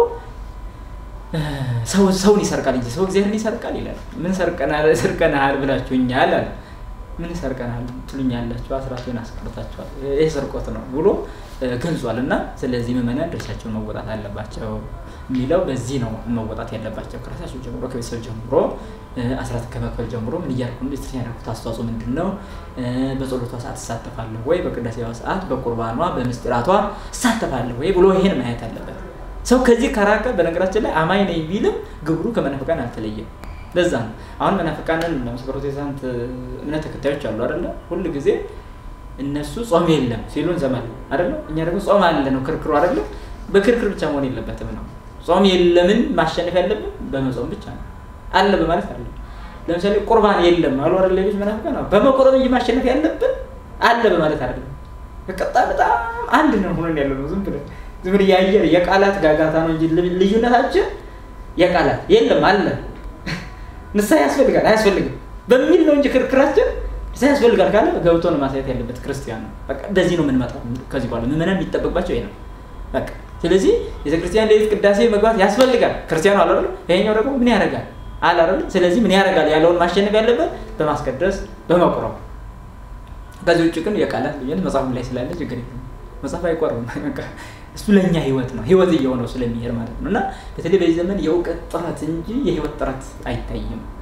Speaker 1: ሰውን ይሰርቃል እንጂ ሰው እግዚአብሔርን ይሰርቃል ይላል። ምን ሰርቀናል ሰርቀናል ብላችሁኛል አለ። ምን ሰርቀናል ትሉኛላችሁ? አስራቱን አስቀርታችኋል። ይህ ስርቆት ነው ብሎ ገልጿል። እና ስለዚህ ምዕመናን ድርሻቸውን መወጣት አለባቸው የሚለው በዚህ ነው መወጣት ያለባቸው ከራሳቸው ጀምሮ ከቤተሰብ ጀምሮ አስራት ከመክፈል ጀምሮ ምን እያልኩ ነው? ቤተክርስቲያን ያደረኩት አስተዋጽኦ ምንድን ነው? በጸሎቷ ሰዓት እሳተፋለሁ ወይ? በቅዳሴዋ ሰዓት፣ በቁርባኗ፣ በምስጢራቷ እሳተፋለሁ ወይ ብሎ ይሄን ማየት አለበት። ሰው ከዚህ ከራቀ በነገራችን ላይ አማኝ ነኝ ቢልም ግብሩ ከመናፍቃን አልተለየም። ለዛ ነው አሁን መናፍቃንን ፕሮቴስታንት እምነት ተከታዮች አሉ አይደለ? ሁል ጊዜ እነሱ ጾም የለም ሲሉ እንሰማለን አይደለ? እኛ ደግሞ ጾም አለ ነው ክርክሩ አይደለ? በክርክር ብቻ መሆን የለበትም ነው ጾም የለምን ማሸነፍ ያለብን በመጾም ብቻ ነው። አለ በማለት አለ። ለምሳሌ ቁርባን የለም አሉ አይደል? ሌሎች መናፍቃን ነው በመቆረብ እንጂ ማሸነፍ ያለብን አለ በማለት አይደለም። በቀጣ በጣም አንድ ነው ሆነን ያለ ነው። ዝም ብለን ዝም ብለን የአየር የቃላት ጋጋታ ነው እንጂ ልዩነታችን የቃላት የለም አለ። ንስሐ ያስፈልጋል አያስፈልግም በሚል ነው እንጂ ክርክራችን ንስሐ ያስፈልጋል ካለ ገብቶ ነው ማሳየት ያለበት ክርስቲያን ነው። በቃ እንደዚህ ነው የምንመጣው። ከዚህ በኋላ ምዕመናን የሚጠበቅባቸው ይሄ ነው በቃ ስለዚህ ቤተክርስቲያን ሌሊት ቅዳሴ መግባት ያስፈልጋል። ክርስቲያኑ አለ አይደል? ይሄኛው ደግሞ ምን ያደርጋል አለ አይደል? ስለዚህ ምን ያደርጋል ያለውን ማሸነፍ ያለበት በማስቀደስ በመቁረብ። ከዚህ ውጭ ግን የቃላት ልዩነት መጽሐፉ ላይ ስላለ ችግር የለም። መጽሐፍ አይቆርብም። እሱ ለእኛ ህይወት ነው፣ ህይወት እየሆነው ስለሚሄድ ማለት ነው። እና በተለይ በዚህ ዘመን የእውቀት ጥረት እንጂ የህይወት ጥረት አይታይም።